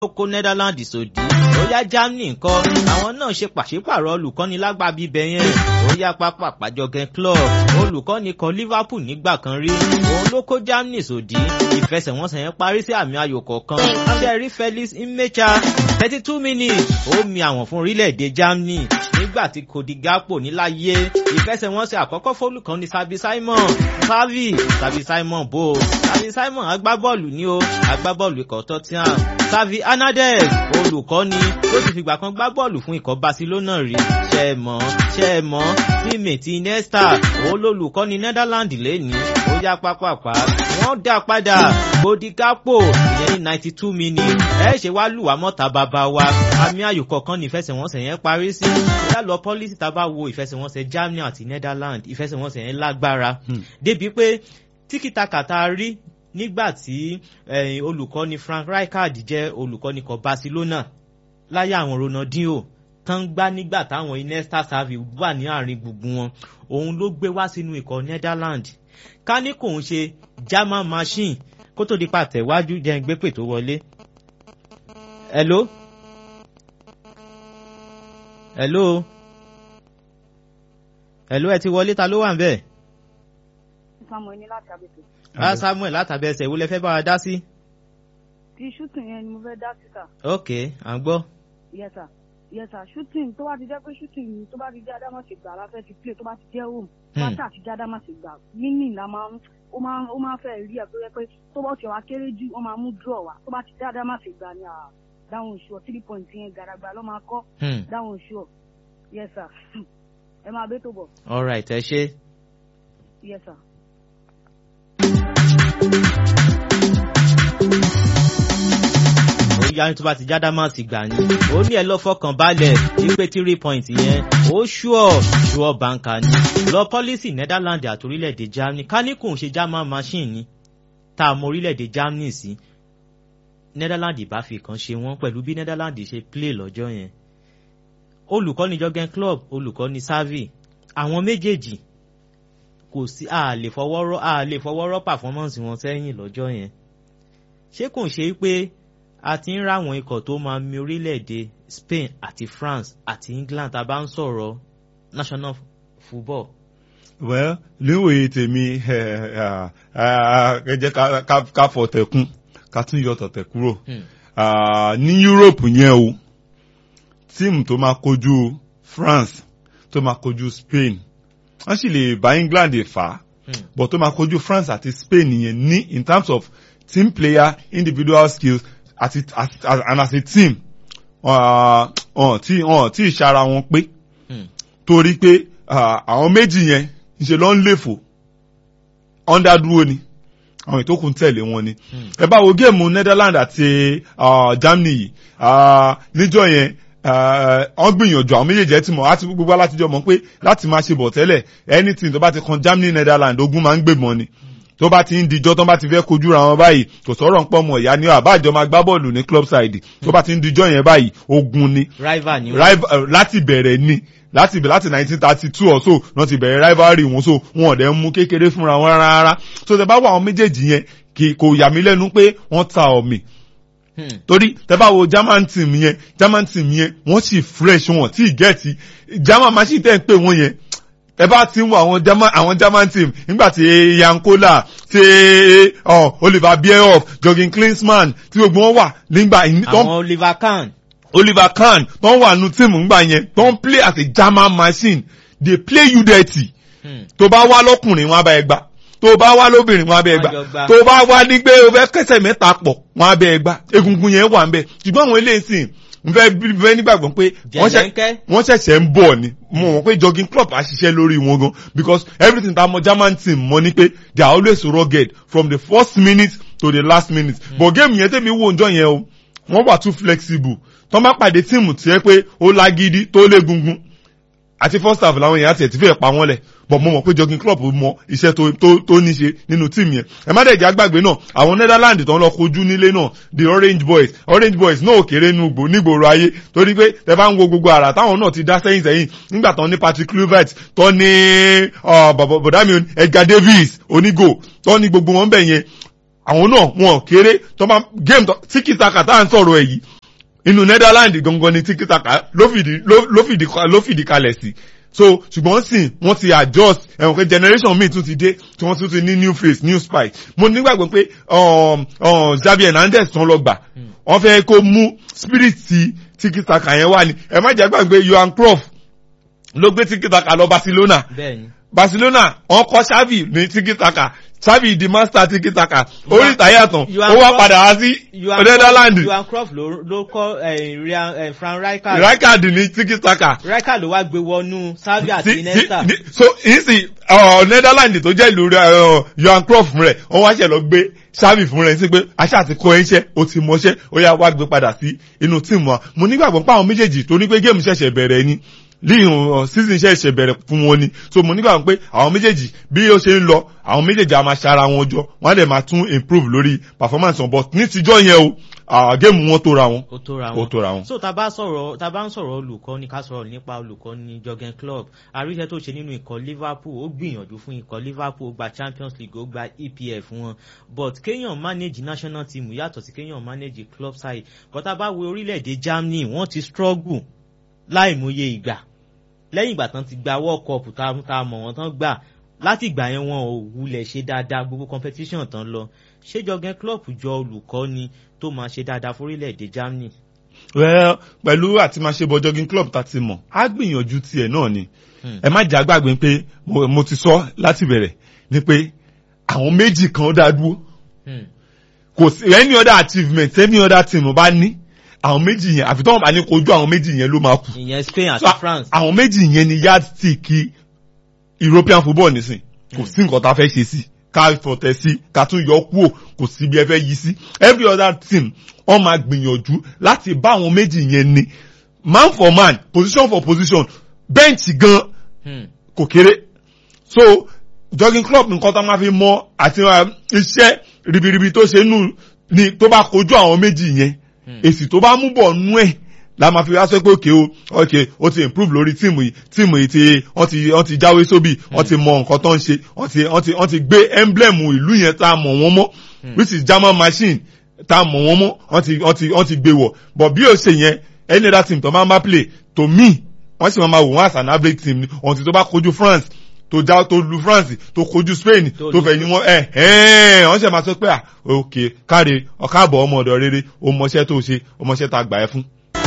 ó kó Netherlands sòdí ó yá Germany ńkọ́ àwọn náà ṣe pàṣípàrọ̀ olùkọ́ni lágbà bíbẹ̀ yẹn ó yá pápá àpàjọgẹ club olùkọ́ni kan Liverpool nígbà kan rí òun ló kó Germany sòdí ìfẹsẹ̀wọnsẹ̀ yẹn parí sí àmì ayò kọ̀ọ̀kan abẹ́rí Felix Imecha thirty two minutes ó mi àwọn fún orílẹ̀-èdè Germany nígbà tí Cody Gakpo níláyé ìfẹsẹ̀wọnsẹ̀ àkọ́kọ́ fólùkọ́ni Sabi Simon Savi Sabi Simon bò Sabi Simon agbábọ́ọ̀lù ní o agbábọ́ọ̀lù ikọ̀ Tottenham Xavi Hernandez olùkọ́ni ó ti fìgbà kan gbá bọ́ọ̀lù fún ikọ̀ Barcelona rí ṣe é mọ̀ ṣe é mọ̀ tíìmẹ̀tì Iniesta òun lolùkọ́ni Netherlands lẹ́ni ó yá pápápá wọ́n dá padà Cody Gakpo ìyẹn ní ninety two minutes ẹ ṣe wá lù wá mọ́ta bàbá wa àmì ayò kọ̀ọ̀kan ní ìfẹsẹ̀wọnsẹ̀ yẹn parí sí bóyá lọ pọ́lísì tá a bá wo ìfẹsẹ̀wọnsẹ̀ Germany àti Netherlands ìfẹsẹ̀wọnsẹ̀ yẹn lágbára débi pé tíkítàkà tá a rí nígbà tí olùkọ́ni Frank Rijkaard jẹ́ olùkọ́ni kan Barcelona láyé àwọn Ronaldinho tán gbá nígbà táwọn Iniesta Xavi wà ní àárín gbùngbùn wọn òun ló gbé wá sínú ikọ̀ Netherlands ká ní kò ń ṣe German machine kó tó di pàtẹ́wájú jẹ́ ń gbé pè tó wọlé. hello hello hello ẹ ti wọlé ta ló wà ń bẹ̀. Samuel ní láti abẹ́tẹ̀. Ah, Samuel látàbẹ̀sẹ̀ ìwúlẹ̀ fẹ́ bá wa dá sí. ti shooting yẹn ni mo fẹ́ dá sí sà. ok à ń gbọ́. yes sir yes sir shooting tó bá ti jẹ́ pé shooting tó bá ti jẹ́ adámọ̀sí gbà la fẹ́ ti play tó bá ti jẹ́ home tó bá tà ti jẹ́ adámọ̀sí gbà meaning la máa ń ó máa ó máa fẹ́ rí ẹ̀ tó yẹ pé tó bá ti wá kéré jù wọ́n máa mú draw wá tó bá ti jẹ́ adámọ̀sí gbà ni dáhùn ṣùọ́ three point yẹn gàràgbà ló máa kọ́ dáhùn ṣùọ́ yes sir ẹ máa bẹ́ tó bọ̀. all right ẹ ṣe. yes sir. ó yá ní tó bá ti já dámàsì gbà ní ó ní ẹ lọ fọkàn balẹ̀ wípé three point yẹn ó ṣùọ́ ṣùọ́ bàǹkà ni lọ pọ́lísì Netherlands àti orílẹ̀-èdè Germany ká ní kò ń ṣe German machine ni tá a mọ orílẹ̀-èdè Germany sí Netherlands ìbá fi kan ṣe wọ́n pẹ̀lú bí Netherlands ṣe play lọ́jọ́ yẹn olùkọ́ni Jurgen Klopp olùkọ́ni Xavi àwọn méjèèjì kò sí a lè fọwọ́rọ́ a lè fọwọ́rọ́ performance wọn sẹ́yìn lọ́jọ́ yẹn ṣé kò ń ṣe pé a ti ń ráwọn ikọ̀ tó máa mi orílẹ̀-èdè Spain àti France àti England tá a bá ń sọ̀rọ̀ national football. well níwòye tèmi ẹ jẹ́ ká fọ tẹ̀kún ká tún yọ tọ̀tẹ̀ kúrò ní Europe yẹn o tíìmù tó máa kojú France tó máa kojú Spain wọ́n sì lè bá England fà á but tó máa kojú France àti Spain yẹn ní in terms of team player individual skills àti and as a team ọ̀n tí ọ̀n tí ìṣara wọn pé torí pé àwọn méjì yẹn ṣe ló ń léfò underdúró ni àwọn ìtókù ń tẹ̀lé wọn ni ẹ bá wo géèmù Netherlands àti Germany yìí níjọ́ yẹn wọ́n gbìyànjú àwọn méjèèjì ẹ ti mọ̀ láti gbogbo alátijọ́ mọ̀ pé láti máa ṣe bọ̀ tẹ́lẹ̀ anything tó bá ti kan Germany Netherlands ogun máa ń gbèmọ̀ ni tó bá ti ń dijọ́ tó bá ti fẹ́ kojú ra wọn báyìí kò sọ̀rọ̀ ń pọ̀ mọ̀ ìyá ni àbájọ máa gbá bọ́ọ̀lù ní club side tó bá ti ń dijọ́ yẹn báyìí ogun ni rival ni láti bẹ̀rẹ̀ ni láti láti nineteen thirty two or so náà ti bẹ̀rẹ̀ rivalry wọn so wọn ò dẹ̀ ń mú kékeré fúnra wọn rárá so tẹ bá wọ àwọn méjèèjì yẹn kò yà mí lẹ́nu pé wọ́n ta ọ̀mì torí tẹ bá wo German team yẹn German team yẹn wọ́n sì fresh wọn tí ì gẹ̀ẹ́tì German machine tẹ́ ń pè wọ́n yẹn ẹ bá ti ń wo àwọn German àwọn German team nígbà tí Yankola tí uh, Oliver Bierhoff Jürgen Klinsmann tí gbogbo wọn wà nígbà. àwọn Oliver Kahn. Oliver Kahn tó ń wà nù tíìmù ńgbà yẹn tó ń play as a German machine dey play you dirty. tó bá wá lọ́kùnrin wọn abẹ́ ẹgbà tó bá wá lóbìnrin wọn abẹ́ ẹgbà tó bá wá ní pé o fẹ́ kẹsẹ̀ mẹ́ta pọ̀ wọn abẹ́ ẹgbà egungun yẹn wà ń bẹ̀ ṣùgbọ́n àwọn eléyìí sìn n fẹ́ fẹ́ nígbàgbọ́ pé wọ́n ṣẹ̀ṣẹ̀ ń bọ̀ ni mo mọ̀ pé jogging club á ṣiṣẹ́ lórí wọn gan because everything tá a mọ German team mọ̀ ni pé they are always rugged from the first minute to the last minute mm. but game yẹn tẹ̀mí wo njọ́ yẹn o wọ́n wà too flexible tó bá pàdé tíìmù tiẹ̀ pé ó lágídí tó lé gungun àti first half làwọn èèyàn àti ẹ̀ ti fẹ́ pa wọ́n lẹ̀ but mo mọ̀ pé jogging club mọ iṣẹ́ tó tó tó ní ṣe nínú tíìmù yẹn ẹ má dẹ̀jẹ̀ àgbàgbé náà àwọn Netherlands tó ń lọ kojú nílé náà the Orange Boys Orange Boys náà ò kéré nu gbò nígboro ayé torí pé tẹ bá ń wo gbogbo àrà táwọn náà ti dá sẹ́yìn sẹ́yìn nígbà tán ní Patrick Kluivert tó ní bọ̀dámi Edgar Davis onígò tó ní gbogbo wọn bẹ̀ yẹn àwọn náà wọn kéré tó bá game tíkìtàkà tá à ń sọ̀rọ̀ ẹ̀ yìí inú netherlands gangan ni tíkìtàkà ló fìdí ló fìdí ló fìdí kalẹ̀ sí so ṣùgbọ́n sì wọ́n ti adjust ẹ̀wọ̀n pé generation míì tún ti dé tí wọ́n tún ti ní new face new spike mo nígbàgbọ́ pé Xavi Hernandez tán lọ gbà wọ́n fẹ́ kó mú spirit ti tíkìtàkà yẹn wá ni ẹ má jẹ́ gbàgbé Johan Cruyff ló gbé tíkìtàkà lọ Barcelona Barcelona wọ́n kọ́ Xavi ní tíkìtàkà Xavi di master tíkìtàkà orí ìtàyà tán ó wá padà wá sí Netherlands. Johan Cruyff ló kọ́ Frank Rijkaard. Rijkaard ní tíkìtàkà. Rijkaard ló wá gbé wọnú Xavi àti Iniesta. so ìsì Netherlands tó jẹ́ ìlú Johan Cruyff rẹ̀ wọ́n wá ṣe lọ gbé Xavi fún rẹ̀ sí pé aṣá àti kọ́ ẹ̀ṣẹ́ o ti mọṣẹ́ ó yá wá gbé padà sí inú tíìmù wa mo nígbàgbọ́ pé àwọn méjèèjì tó ní pé géèmù ṣẹ̀ṣẹ̀ bẹ̀rẹ̀ ni líhùn season ṣẹ̀ṣẹ̀ bẹ̀rẹ̀ fún wọn ni so mo nígbà pé àwọn méjèèjì bí ó ṣe ń lọ àwọn méjèèjì a máa ṣara wọn jọ wọn á dẹ̀ máa tún improve lórí performance wọn but ní tijọ́ yẹn o géèmù wọn tóra wọn. ó tóra wọn ó tóra wọn. so tá bá sọ̀rọ̀ tá bá ń sọ̀rọ̀ olùkọ́ ni ká sọ̀rọ̀ nípa olùkọ́ ní Jurgen Klopp àríṣẹ́ tó ṣe nínú ikọ̀ Liverpool ó gbìyànjú fún ikọ̀ Liverpool ó gba Champions League ó gba EPF wọn but kéèyàn manage national team yàtọ̀ sí kéèyàn manage club side kọ́tà bá wo orílẹ̀-èdè Germany wọ́n ti struggle láìmọye ìgbà lẹ́yìn ìgbà tán ti gba world cup tá a mọ̀ wọ́n tán gbà láti ìgbà yẹn wọn ò wulẹ̀ ṣe dáadáa gbogbo competition tán lọ ṣé Jurgen Klopp jọ olùkọ́ ni tó máa ṣe dáadáa fórílẹ̀-èdè Germany. well pẹ̀lú àti máa ṣe bọ Jurgen Klopp tá a ti mọ̀ á gbìyànjú tiẹ̀ náà ni ẹ má jà gbàgbé pé mo ti sọ láti bẹ̀rẹ̀ ni pé àwọn méjì kan dá dúró kò sí any other achievement any other team bá ní àwọn méjì yẹn àfi tọ́wọ́n bá ní kojú àwọn méjì yẹn ló máa kù. ìyẹn Spain àti France. àwọn méjì yẹn ni yardstick European football nísìn kò sí nǹkan tá a fẹ́ ṣe sí ká fọ̀tẹ̀ sí ká tún yọ kúrò kò sí bí ẹ fẹ́ yí sí every other team wọ́n máa gbìyànjú láti bá àwọn méjì yẹn ni man for man position for position bench gan kò kéré so Jurgen Klopp nǹkan tá a máa fi mọ àti iṣẹ́ ribiribi tó ṣe nù ni tó bá kojú àwọn méjì yẹn èsì tó bá mú bọ̀ nú ẹ̀ la máa fi wá sọ pé òkè o òkè o ti improve lórí tíìmù yìí tíìmù yìí ti wọ́n ti wọ́n ti jáwé sóbì wọ́n ti mọ nǹkan tó ń ṣe wọ́n ti wọ́n ti wọ́n ti gbé emblem ìlú yẹn tá a mọ̀ wọ́n mọ́ which is German machine tá a mọ̀ wọ́n mọ́ wọ́n ti wọ́n ti wọ́n ti gbé wọ̀ but bí o ṣe yẹn any other team tó máa ń bá play to me wọ́n sì máa wò wọ́n as an average team ni until tó bá kojú France tó já tó lu France tó kojú Spain tó fẹ̀ yín wọ́n ẹ̀ ẹ̀ wọ́n ṣe máa sọ pé à òkè káre ọ̀káàbọ̀ ọmọ ọ̀dọ̀ rere o mọṣẹ́ tó ṣe o mọṣẹ́ tá a gbà ẹ́ fún.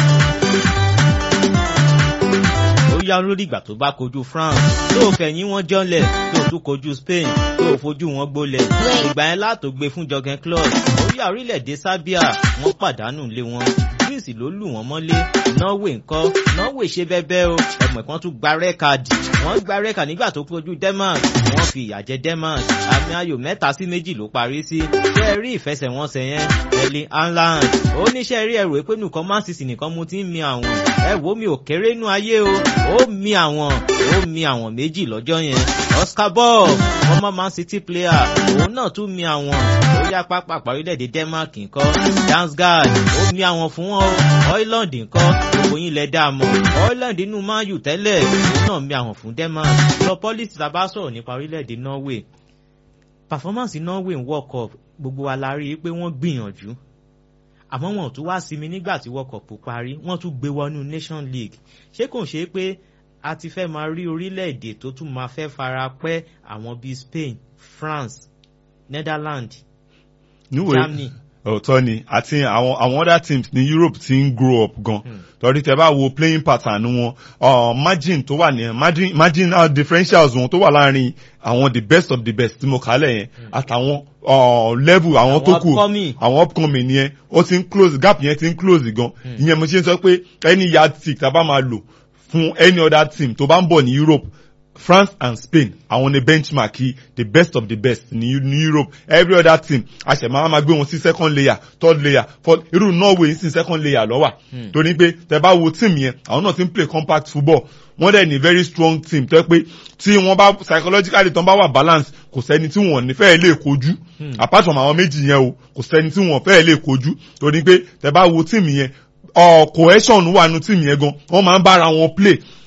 ó yá lórí ìgbà tó bá kojú France tó fẹ̀yìn wọn jọ́lẹ̀ tó tún kojú Spain tó fojú wọn gbólẹ̀ ìgbà yẹn látò gbé fún Jurgen Klopp orí orílẹ̀-èdè Serbia wọ́n pàdánù lé wọn Greece ló lù wọ́n mọ́lé Norway ńkọ́ Norway ṣe bẹ́bẹ́ o ẹ̀mọ̀ kan tún gba rẹ́kàdì wọ́n gba rẹ́kàdì nígbà tó kojú Denmark wọ́n fi ìyà jẹ Denmark àmì ayò mẹ́ta sí méjì ló parí sí ṣé ẹ rí ìfẹsẹ̀wọnsẹ̀ yẹn Erling Haaland ó níṣẹ́ rí ẹrù pé nìkan Man City nìkan mo ti ń mi àwọn ẹ wo mi ò kéré nú ayé o ó mi àwọn ó mi àwọn méjì lọ́jọ́ yẹn Oscar Bob ọmọ Man City player òun náà tún mi àwọn ó yá pápá parílẹ̀-èdè Denmark nǹkan Dansgaard ó mi àwọn fún wọn o Oiland nǹkan gbogbo yín lẹ dá mọ̀ Oiland inú Man U tẹ́lẹ̀ òun náà mi àwọn fún Denmark lọ pọ́lísì tá a bá sọ̀rọ̀ nípa orílẹ̀-èdè Norway performance Norway ń World Cup gbogbo wa la rí i pé wọ́n gbìyànjú àmọ́ wọn ò tún wá sinmi nígbà tí World Cup parí wọ́n tún gbé wọnú Nation League ṣé kò ṣe é pé a ti fẹ́ máa rí orílẹ̀-èdè tó tún máa fẹ́ fara pẹ́ àwọn bíi Spain France Netherlands Germany. òótọ́ ni àti àwọn àwọn other teams ní Europe ti ń grow up gan torí tẹ bá wo playing pattern wọn uh, margin tó wà ní margin marginal differentials wọn tó wà láàrin àwọn the best of the best tí mo kálẹ̀ yẹn àtàwọn uh, level àwọn tó kù àwọn upcoming yẹn ó ti ń close gap yẹn ti ń close gan ìyẹn mo ṣe ń sọ pé any yardstick tá a bá máa lò fún any other team tó bá ń bọ̀ ní Europe France and Spain àwọn ni benchmark the best of the best ní ní Europe every other team àṣẹmọ́ máa gbé wọn sí second layer third layer fourth irú Norway sí second layer lọ́wà torí pé tẹ bá wo team yẹn àwọn náà ti ń play compact football wọ́n dẹ̀ ní very strong team tó yẹ pé tí wọ́n bá psychologically tán bá wà balance kò sẹ́ni tí wọ́n ní fẹ́ẹ́ lè kojú apart from àwọn méjì yẹn o kò sẹ́ni tí wọ́n fẹ́ẹ́ lè kojú torí pé tẹ bá wo team yẹn cohesion wà nù team yẹn gan wọ́n máa ń bára wọn play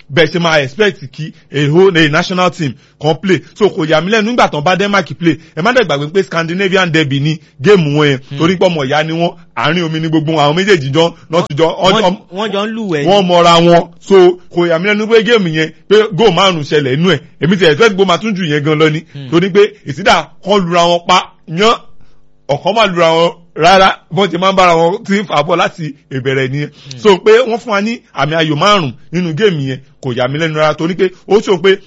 bẹ́ẹ̀ ṣe máa expect kí a whole a national team kan play so kò yà mí lẹ́nu nígbà tán bá denmark play ẹ má dẹ̀ gbàgbé pé scandinavian derby ní géèmù wọn yẹn torí pé ọmọ ìyá ni wọ́n àárín omi ní gbogbo àwọn méjèèjì jọ náà ti jọ wọ́n jọ ń lùwẹ̀ wọ́n mọra wọn so kò yà mí lẹ́nu pé géèmù yẹn pé góò márùn ṣẹlẹ̀ inú ẹ̀ èmi ti expect gbó máa tún jù yẹn gan lọ ni torí pé ìsídà kan lura wọn pa yán ọ̀kan máa lura wọn rárá bọ́n ti máa ń bára wọn tí ń fà bọ́ láti ìbẹ̀rẹ̀ nìyẹn so pé wọ́n fún wa ní àmì ayò márùn nínú géèmù yẹn kò yà mí lẹ́nu rárá torí pé ó sọ pé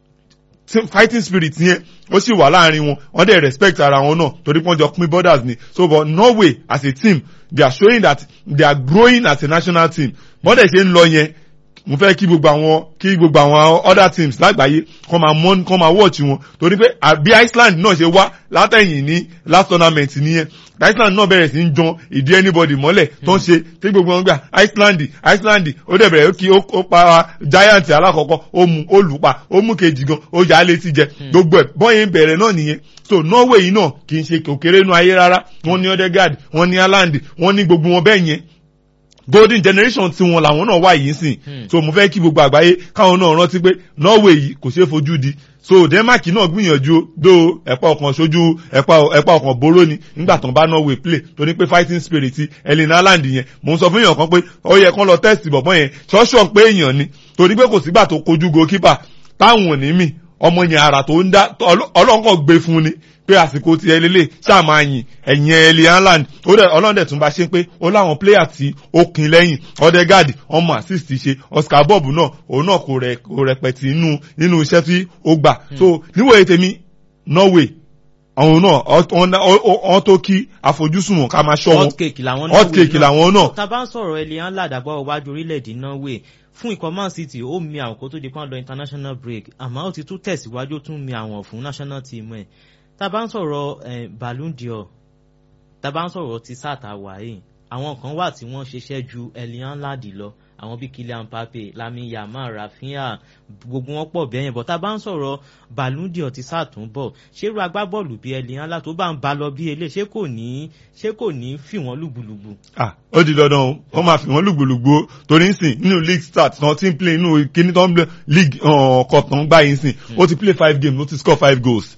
fighting spirit yẹn ó sì wà láàrin wọn wọ́n dẹ̀ respect ara wọn náà torí pé wọ́n jọ pín borders ni so but norway as a team they are showing that they are growing as a national team wọ́n dẹ̀ ṣe ń lọ yẹn mo fẹ́ kí gbogbo àwọn kí gbogbo àwọn other teams lágbàáyé kọ́ máa mọ́ kọ́ máa watch wọn torí pé àbí iceland náà ṣe wá látẹ̀yìn ní last tournament nìyẹn iceland náà bẹ̀rẹ̀ sí ń jan ìdí anybody mọ́lẹ̀ tó ń ṣe tí gbogbo wọn gbà iceland iceland ó dẹ̀ bẹ̀rẹ̀ kí ó pa giant alákọ̀ọ́kọ́ ó mu ó lù pa ó mú kejì gan ó yà á létí jẹ gbogbo ẹ̀ bọ́yìn bẹ̀rẹ̀ náà nìyẹn so norway yìí náà kì í ṣe òkèrè inú ayé rárá wọ́n ní odegaard wọ́n ní haaland wọ́n ní gbogbo wọn bẹ́ẹ̀ yẹn golden generation tí wọn làwọn náà wà yìí sìn so mo fẹ́ kí gbogbo àgbáyé káwọn náà rántí pé norway yìí kò ṣeé fojú di so denmark náà gbìyànjú do ẹ̀pà ọkàn ṣojú ẹ̀pà ọkàn boró ni nígbà tán bá norway play tó ní pé fighting spirit elin haaland yẹn mo ń sọ fún èèyàn kan pé ó yẹ kán lọ test bọ̀bọ̀ yẹn ṣọ́ṣọ́ pé èèyàn ni torí pé kò sígbà tó kojú goalkeeper táwọn ò ní mì ọmọ yẹn ara tó ń dá ọlọ́nkàn gbé fún ni pé àsìkò ti ẹ lélẹ̀ ṣáà máa yìn ẹ̀yìn ẹ̀lì haaland ó dẹ̀ ọlọ́dẹ̀ tún bá ṣe pé ó láwọn pléyà tí ó kin lẹ́yìn odegaard ọmọ assist ṣe oscar bob náà òun náà kò rẹ̀ kò rẹpẹtì nínú nínú iṣẹ́ tí ó gbà so níwòye tèmi norway àwọn náà wọ́n tó kí àfojúsùn wọn ká máa ṣọ́ wọn hot cake làwọn náà. tá a bá ń sọ̀rọ̀ ẹ̀lì haaland àgbà iwájú orílẹ̀-èdè norway fún ikọ̀ man city ó mi àwọn kó tó di pọ́n lọ international break àmọ́ ó ti tún tẹ̀síwájú ó tún mi àwọn fún national team ẹ̀ tá a bá ń sọ̀rọ̀ ballon d'or tá a bá ń sọ̀rọ̀ ti sáàtà wáyé àwọn kan wà tí wọ́n ṣiṣẹ́ ju elian ladi lọ àwọn bíi kylian mbappe lami yamal rafinha gbogbo wọn pọ̀ bẹ́ẹ̀ yẹn bọ̀ tá a bá ń sọ̀rọ̀ ballon d'or ti sàtúnbọ̀ ṣé irú agbábọ́ọ̀lù bíi elian ladi tó bá ń ba lọ bí elé ṣé kò ní ṣé kò ní fi wọ́n lùgbùlùgbù. ah ó di dandan o wọ́n máa fi wọ́n lùgbùlùgbù o torí nsìn nínú league start náà ti ń play nínú kíní tó ń play league kọ̀ọ̀tàn gbáyé nsìn ó ti play five games ó ti score five goals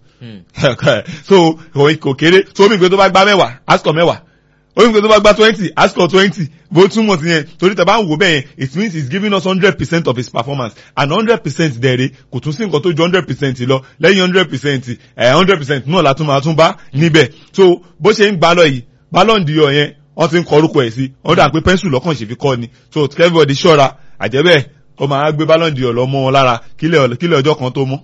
so kò kéré so omi ìgbé tó bá gbá mẹ́wàá asukọ̀ mẹ́wàá omi ìgbé tó bá gbá twenty asukọ̀ twenty bó túmọ̀ sí yẹn torí tẹ̀ bá ń wò bẹ́ẹ̀ yẹn it means he is giving us hundred percent of his performance and hundred percent dẹ̀rẹ̀ kò tún sí nǹkan tó ju hundred percent lọ lẹ́yìn hundred percent hundred percent náà látún máa tún bá níbẹ̀ so bó ṣe ń gbá lọ yìí ballon d'or yẹn wọ́n ti ń kọ orúkọ ẹ̀ sí wọ́n dà pé pẹ́ńsù lọ́kàn ṣe fi kọ́ ni so everybody ṣọ́ra àjẹ́bẹ́ẹ̀ ó máa gbé ballon d'or lọ mọ́ wọn lára kílẹ̀ ọjọ́ kan tó mọ́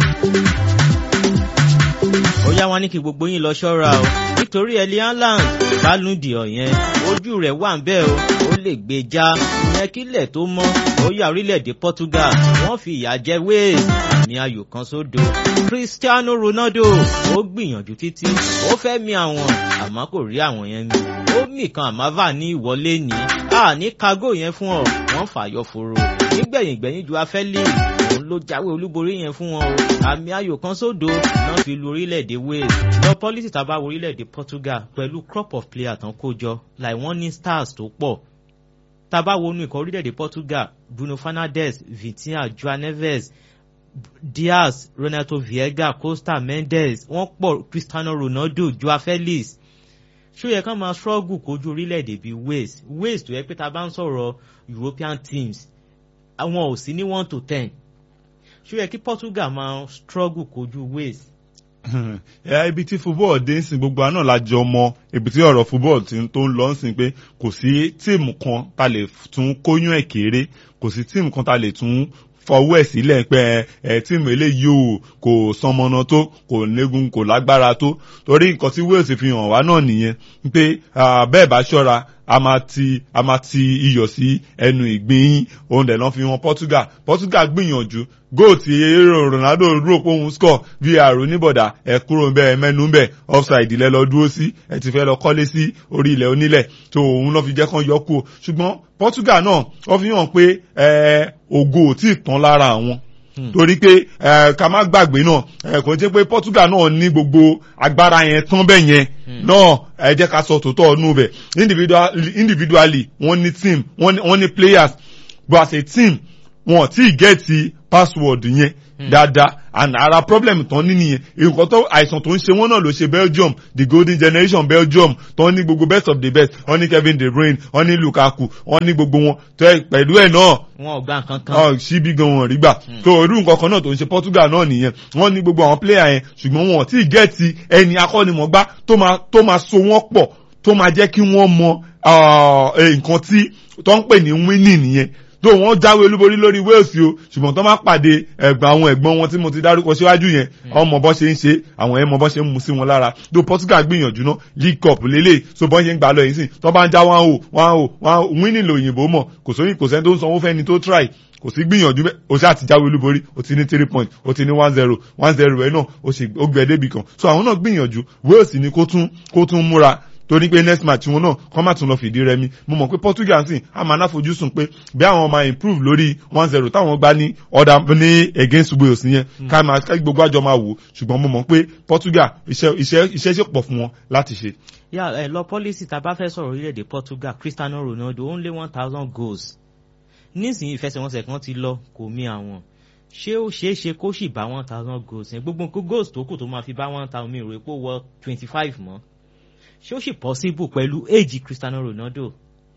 ó yá wọn ní kí gbogbo yín lọ ṣọ́ra o nítorí ẹlí haaland bálùndì ọ̀yẹn ojú rẹ̀ wà ń bẹ́ẹ̀ o ó lè gbé já ìyẹn kílẹ̀ tó mọ́ ó yá orílẹ̀-èdè portugal wọ́n fi ìyà jẹ wales àmì ayò kan sódo cristiano ronaldo ó gbìyànjú títí ó fẹ́ mi àwọn àmọ́ kò rí àwọn yẹn mi ó mì kan àmàvà ní ìwọlé ní a ní kago yẹn fún ọ wọ́n fàyọ fòrò nígbẹ̀yìn gbẹ̀yìn ju afẹ́lẹ́ òun ló jáwé olúborí yẹn fún wọn o àmì ayò kan sódo náà fi lu orílẹ̀-èdè wales lọ pọ́lísì tá a bá wo orílẹ̀-èdè portugal pẹ̀lú crop of player tán kó jọ láì wọ́n ní stars tó pọ̀ tá a bá wo inú ikọ̀ orílẹ̀-èdè portugal bruno fernandes vitinha joao neves diaz ronaldo viega costa mendes wọ́n pọ̀ cristiano ronaldo joao felix ṣó yẹ ká máa struggle kojú orílẹ̀-èdè bíi wales wales tó yẹ pé tá a bá ń sọ̀rọ̀ european teams àwọn ò sí ní one to ten ṣó yẹ kí portugal máa struggle kojú wales. ibi tí football dé ń sìn gbogbo àná la jọ mọ ibi tí ọ̀rọ̀ football ti tó ń lọ ń sìn pé kò sí tíìmù kan ta lè tún kóyún ẹ̀ kéré kò sí tíìmù kan ta lè tún fọwọ́ ẹ̀ sílẹ̀ pé ẹ tíìmù eléyìí o kò sanmọ́nà tó kò légun kò lágbára tó torí nǹkan tí wales fi hàn wá náà nìyẹn pé bẹ́ẹ̀ bá ṣọ́ra a máa ti a máa ti iyọ̀ sí ẹnu ìgbín yín òun dẹ̀ lọ́n fi wọn portugal portugal gbìyànjú góò tí ronaldo rò pé òun score vr oníbọ̀dà ẹ kúrò ń bẹ ẹ mẹ́nu ń bẹ offside ilẹ̀ lọ dúró sí ẹ ti fẹ́ lọ kọ́lé sí orí ilẹ̀ onílẹ̀ tó òun lọ́ fi jẹ́ kán yọ kú o ṣùgbọ́n portugal náà wọ́n fi hàn pé ògo ò tí ì tán lára àwọn torí pé ká má gbàgbé náà kò jẹ́ pé portugal náà ní gbogbo agbára yẹn tán bẹ́ẹ̀ yẹn náà ẹ jẹ́ ká sọ tòótọ́ ọ̀nù bẹ̀ individually wọ́n ní team wọ́n ní players but as a team wọn ò tí ì gẹ́ẹ̀tì password yẹn dáadáa and ara problem tán ní nìyẹn nǹkan tó àìsàn tó ń ṣe wọn náà ló ṣe belgium the golden generation belgium tó ní gbogbo best of the best wọn ní kevin de bruyne wọn ní lukaku wọn ní gbogbo wọn tó ẹ pẹ̀lú ẹ̀ náà wọn ò gbà nǹkan kan. ọ síbi gan wọn rí gbà tó irú nǹkan kan náà tó ń ṣe portugal náà nìyẹn wọn ní gbogbo àwọn player yẹn ṣùgbọ́n wọn ò tí ì gẹ́ẹ̀tì ẹni akọ́nimọ̀gbá tó máa tó máa so wọ́n pọ̀ tó máa jẹ́ kí wọ́n mọ ah, eh, nǹkan tí tó ń pè ní winning nìyẹn tó wọ́n jáwé olúborí lórí wales o ṣùgbọ́n tó máa pàdé ẹ̀gbọ́n àwọn ẹ̀gbọ́n wọn tí mo ti dárúkọ síwájú yẹn ọmọ bọ́ ṣe ń ṣe àwọn ẹ̀ mọ bọ́ ṣe ń mu sí wọn lára tó portugal gbìyànjú náà league cup lélẹ̀ so bọ́ ṣe ń gbà lọ yìí sìn tó bá ń já one o one o one o winning lòyìnbó mọ̀ kò sóyìn kò sẹ́ni tó ń sanwó fẹ́ni tó try kò sí gbìyànjú bẹ́ẹ̀ o ṣáà ti jáwé olúborí o ti ní three point o ti ní one zero one zero ẹ̀ náà o sì ó gbẹ débì kan so àwọn náà gbìyànjú wales ni kó tún kó tún múra torí pé next match wọn náà kọ́ má tún lọ fìdí rẹmi mo mọ̀ pé portugal sì á máa náfojúsùn pé bí àwọn máa improve lórí one zero táwọn gbá ní ọ̀dà ní against wales yẹn ká máa ká gbogbo àjọ máa wò ṣùgbọ́n mo mọ̀ pé portugal iṣẹ́ iṣẹ́ iṣẹ́ ṣe pọ̀ fún wọn láti ṣe. yà ẹ lọ pọ́lísì tá a bá fẹ́ sọ̀rọ̀ orílẹ̀-èdè portugal cristiano ronaldo ó ń lé one thousand goals nísìnyí ìfẹsẹ̀wọnsẹ̀ kan ti lọ kò mí àwọn ṣé ó ṣeé ṣe kó sì bá one thousand goals yẹn gbogbo nǹkan goals tó kù tó máa fi bá one thousand mi rò pé ó wọ twenty five mọ́ ṣé ó sì possible pẹ̀lú éèjì cristiano ronaldo.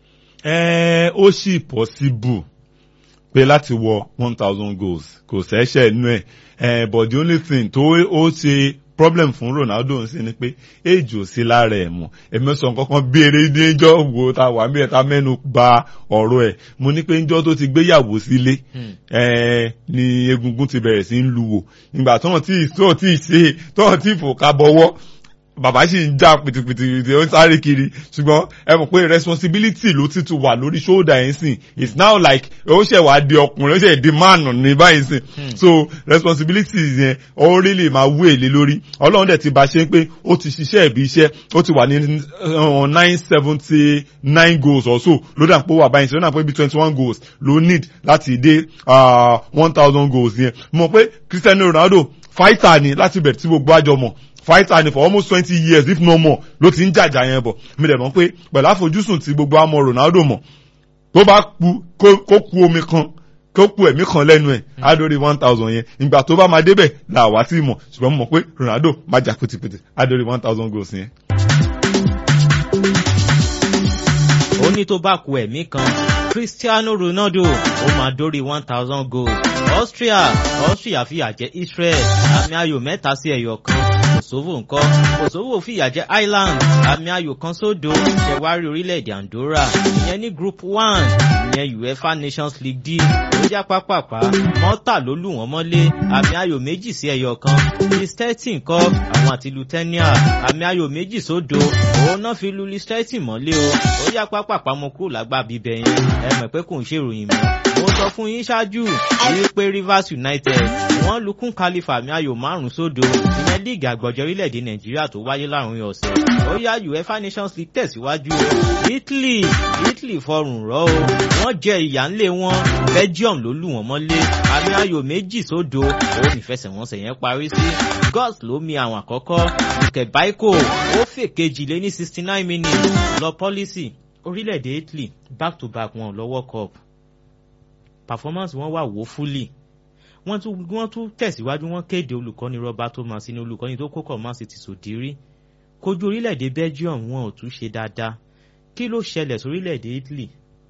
ẹ ó sì possible pé láti wọ one thousand goals kò sẹ́sẹ̀ nú ẹ̀ ẹ̀ but the only thing tó ó ṣe problem fún ronaldo ń sin ni pé èjì ò sí lára ẹ̀ mọ̀ èmi sọ kankan béèrè níjọ́ wo ta wà mí ẹ̀ ta mẹ́nu ba ọ̀rọ̀ ẹ̀ mo ní pé níjọ́ tó ti gbéyàwó sílé ẹ̀ ni egungun ti bẹ̀rẹ̀ sí ń luwò ìgbà tó hàn tí tó tí ṣe tó hàn tí fòkà bọ̀wọ́ bàbá sì ń já pìtìpìtì ó ń sáré kiri ṣùgbọ́n ẹ mọ̀ pé responsibility ló ti tún wà lórí shoulder yẹn sìn it's now like ó ṣẹ̀ wá di ọkùnrin ó ṣẹ̀ di man ní báyìí sìn so responsibility yẹn ó really máa wú èlé lórí ọlọ́run dẹ̀ ti bá ṣe pé ó ti ṣiṣẹ́ ìbí iṣẹ́ ó ti wà ní nine seventy nine goals or so ló dà pé ó wà báyìí sí ló dà pé bí twenty one goals ló need láti dé one thousand goals yẹn mọ̀ pé cristiano ronaldo fighter ni láti bẹ̀rẹ̀ tí gbogbo àjọ mọ̀ fighter ni for almost twenty years if no more ló ti ń jàjà yẹn bọ̀ mi dẹ̀ mọ̀ pé pẹ̀lú àfojúsùn tí gbogbo àmọ́ ronaldo mọ̀ tó bá ku kó ku omi kan kó ku ẹ̀mí kan lẹ́nu ẹ̀ á dórí one thousand yẹn ìgbà tó bá máa débẹ̀ là wá sí mọ̀ ṣùgbọ́n mo mọ̀ pé ronaldo máa jà pìtìpìtì á dórí one thousand goals yẹn. ó ní tó bá ku ẹ̀mí kan cristiano ronaldo ó máa dórí one thousand goals austria austria fìyà jẹ israel àmì ayò mẹ́ta sí ẹ̀yọ̀ kan kosovo ńkọ́ kosovo fìyà jẹ ireland àmì ayò kan sódò ṣẹwárí orílẹ̀-èdè andorra ìyẹn ní group one ìyẹn uefa nations league d ó já pápápá mọ́tà ló lù wọ́n mọ́lé àmì ayò méjì sí ẹ̀yọ̀ kan listetin kọ́ àwọn àti lutenia àmì ayò méjì sódò òun náà fi lu listetin mọ́lé o ó já pápápá mo kúrò lágbá bíbẹ̀ yẹn ẹ mọ̀ pé kò ń ṣèròyìn mọ́ mo sọ fún yín ṣáájú wípé rivers united wọ́n lukún kalifa àmì ayò márùn sódò ìyẹn líìgì àgbọ̀jọ orílẹ̀-èdè nàìjíríà tó wáyé láàrin ọ̀sẹ̀ ó yá uefa nations league tẹ̀síwájú o italy italy fọrùn rọ́ o wọ́n jẹ ìyà ńlẹ̀ wọn belgium ló lù wọ́n mọ́lé àmì ayò méjì sódò ó nífẹsẹ̀wọnsẹ̀ yẹn parí sí gus ló mi àwọn àkọ́kọ́ kẹ̀báíkò ó fèkejì lé ní sixty nine minutes lọ pọ́lísì orílẹ̀-èdè italy back to back wọn lọ world cup performance wọn wà wò fúlì wọ́n tún wọ́n tún tẹ̀síwájú wọ́n kéde olùkọ́ni roberto mancini olùkọ́ni tó kókọ̀ man city sòdírí kojú orílẹ̀-èdè belgium wọn ò tún ṣe dáadáa kí ló ṣẹlẹ̀ sórílẹ̀-èdè italy.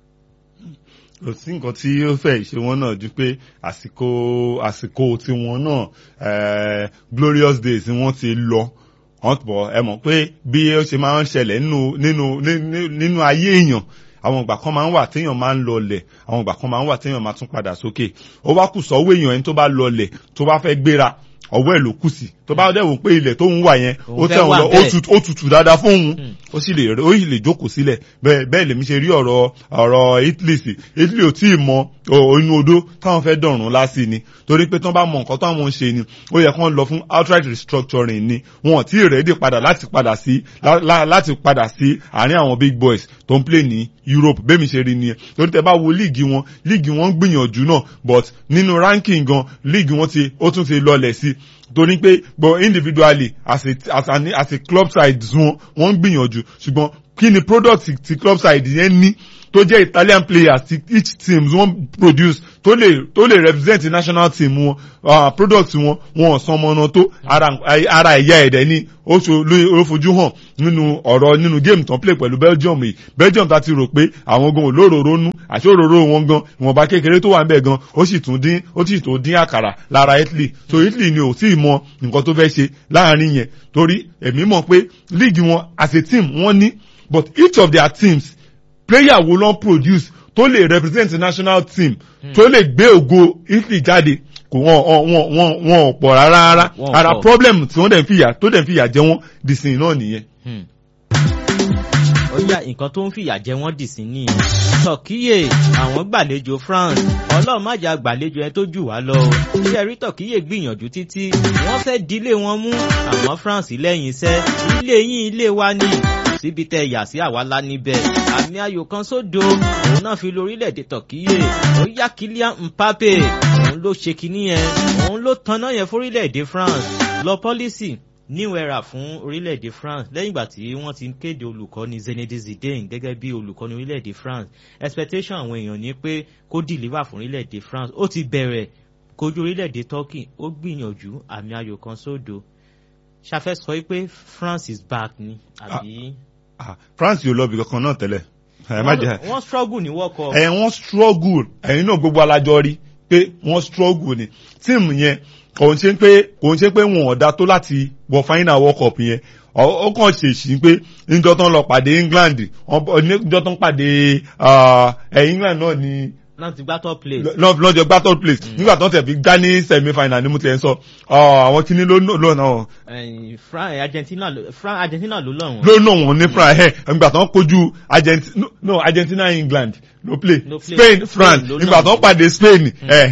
kò sí nǹkan tí ó fẹ́ ṣe wọ́n náà ju pé àsìkò àsìkò tiwọn náà glorious days wọ́n ti lọ wọ́n bọ̀ ẹ mọ̀ pé bí ó ṣe máa ń ṣẹlẹ̀ nínú nínú nínú ayé èèyàn àwọn ìgbà kan máa ń wà téèyàn máa ń lọlẹ̀ àwọn ìgbà kan máa ń wà téèyàn máa tún padà sókè ó wá kù sọ́wọ́ èèyàn ẹni tó bá lọlẹ̀ tó bá fẹ́ gbéra ọwọ́ ẹ̀ ló kù sí tó bá dẹ̀ wò pé ilẹ̀ tó ń wà yẹn ó tẹ̀ wọ́n lọ ó tutù dáadáa fóun ó sì lè ó sì lè jókòó sílẹ̀ bẹ́ẹ̀ bẹ́ẹ̀ lèmi ṣe rí ọ̀rọ̀ ọ̀rọ̀ Italy sí Italy ò tí ì mọ inú odó táwọn fẹ́ dọ̀rùn lásì ni torí pé tí wọ́n bá mọ nǹkan táwọn ń ṣe ni ó yẹ kán lọ fún outright restructuring ni wọn ò tí ì rẹ́dí padà láti padà sí láti padà sí àárín àwọn big boys tó ń play ní Europe bẹ́ẹ̀ mi ṣe rí nìyẹn torí tẹ bá wo líìgì wọn líìgì wọn gbìyànjú náà but nínú ranking gan líìgì wọn ti ó tún ti lọlẹ̀ sí torí pé but individually as a as a as a club side wọn wọ́n ń gbìyànjú ṣùgbọ́n kí ni product ti club side yẹn ní tó jẹ́ Italian players ti each team wọ́n produce tó lè tó lè represent national team wọn uh, product wọn wọn ò san ọmọ náà tó ara ara ẹ̀yà ẹ̀dẹ̀ ni ó ṣo ló fojú hàn nínú ọ̀rọ̀ nínú game tán play pẹ̀lú Belgium yìí Belgium ta ti rò pé àwọn gan olóróró nú àti òróró wọn gan ìwọ̀nba kékeré tó wà ń bẹ̀ gan ó sì tún dín ó sì tún dín àkàrà lára Italy so Italy ni ò tí ì mọ nǹkan tó fẹ́ ṣe láàrin yẹn torí èmi mọ̀ pé league wọn as a team wọ́n ní but each of their teams player wo ló ń produce tó lè represent national team tó lè gbé ògo Italy jáde kò wọn wọn wọn wọn ò pọ̀ rárá rárá ara problem tí wọ́n dẹ̀ ń fìyà tó dẹ̀ ń fìyà jẹ wọ́n dìsìn náà nìyẹn. ó yá nǹkan tó ń fìyà jẹ wọ́n dìsìn nìyẹn tọkíyè àwọn gbàlejò France ọlọ́run má jà gbàlejò ẹ tó jù wá lọ iṣẹ́ rí tọkíyè gbìyànjú títí wọ́n fẹ́ dílé wọn mú àmọ́ France lẹ́yìn iṣẹ́ ilé yín ilé wa ni síbi tẹ yà sí àwa lá níbẹ̀ àmì ayò kan sódo òun náà fi lórílẹ̀‐èdè tọ̀kíyè ó yá Kylian Mbappe òun ló ṣe kinní yẹn òun ló tanná yẹn fórílẹ̀‐èdè France lọ pọ́lísì new era fún orílẹ̀-èdè France lẹ́yìn ìgbà tí wọ́n ti kéde olùkọ́ni Zinedine Zidane gẹ́gẹ́ bí olùkọ́ni orílẹ̀-èdè France expectation àwọn èèyàn ni pé kó deliver fún orílẹ̀-èdè France ó ti bẹ̀rẹ̀ kojú orílẹ̀-èdè Turkey ó gbìyànjú àmì ayò kan sódo ṣàfẹ́ sọ pé France is back ni àbí. Ah, France yóò lọ bí kankan náà tẹ́lẹ̀. ẹ má jẹ wọ́n struggle ní World Cup. ẹ wọ́n struggle ẹ̀yin náà gbogbo alájọ rí pé wọ́n struggle ni tíìmù yẹn òun ṣe pé òun ṣe pé wọn ò da tó láti wọ final World Cup yẹn ó kàn ṣèṣì pé níjọ́ tán lọ pàdé England níjọ́ tán pàdé England náà ni náà ti gbá top place. lọ́jọ́ gbá top place nígbà tó ń tẹ̀ fi gbá ní semi final ni mo ti ẹ̀ ń sọ àwọn kìíní ló lò náà. France Argentina France Argentina ló lọ wọn. ló nà wọn ní France ẹ nígbà tó ń kojú Argentina no Argentina England ló play No play. Spain France Spain ló nígbà nà tó ń wọn. pàdé Spain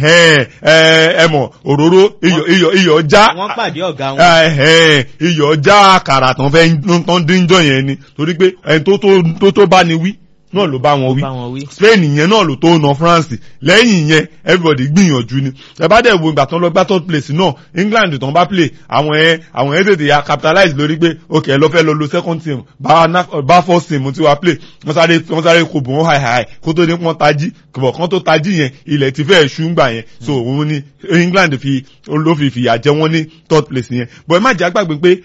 ẹ ẹ mọ̀ òróró iyọ̀ iyọ̀ iyọ̀ já wọ́n pàdé ọ̀gá wọn. ẹ̀hẹ́n, iyọ̀ já àkàrà tán fẹ́ tán díjọ́ yẹn ni torí pé ẹni tó tó- tó tó bá ni wí náà ló bá wọn wí bá wọn wí. Spain yẹn náà ló tó na France lẹ́yìn yẹn everybody gbìyànjú ni ẹ bá dẹ̀ wo ìgbà tán lọ gbá third place náà England tán bá play àwọn ẹ àwọn ẹ tètè ya capitalize lórí pé ok ẹ lọ fẹ́ lọ lo second team bá na- bá first team tí wàá play wọ́n sáré wọ́n sáré kò bò wọ́n hàì hàì kó tó ní wọ́n tají kò kán tó tají yẹn ilẹ̀ ti fẹ́ ṣú gbà yẹn so òun ni England fi ló fi fìyà jẹ wọ́n ní third place yẹn but ẹ má jẹ́ àgbàgbé pé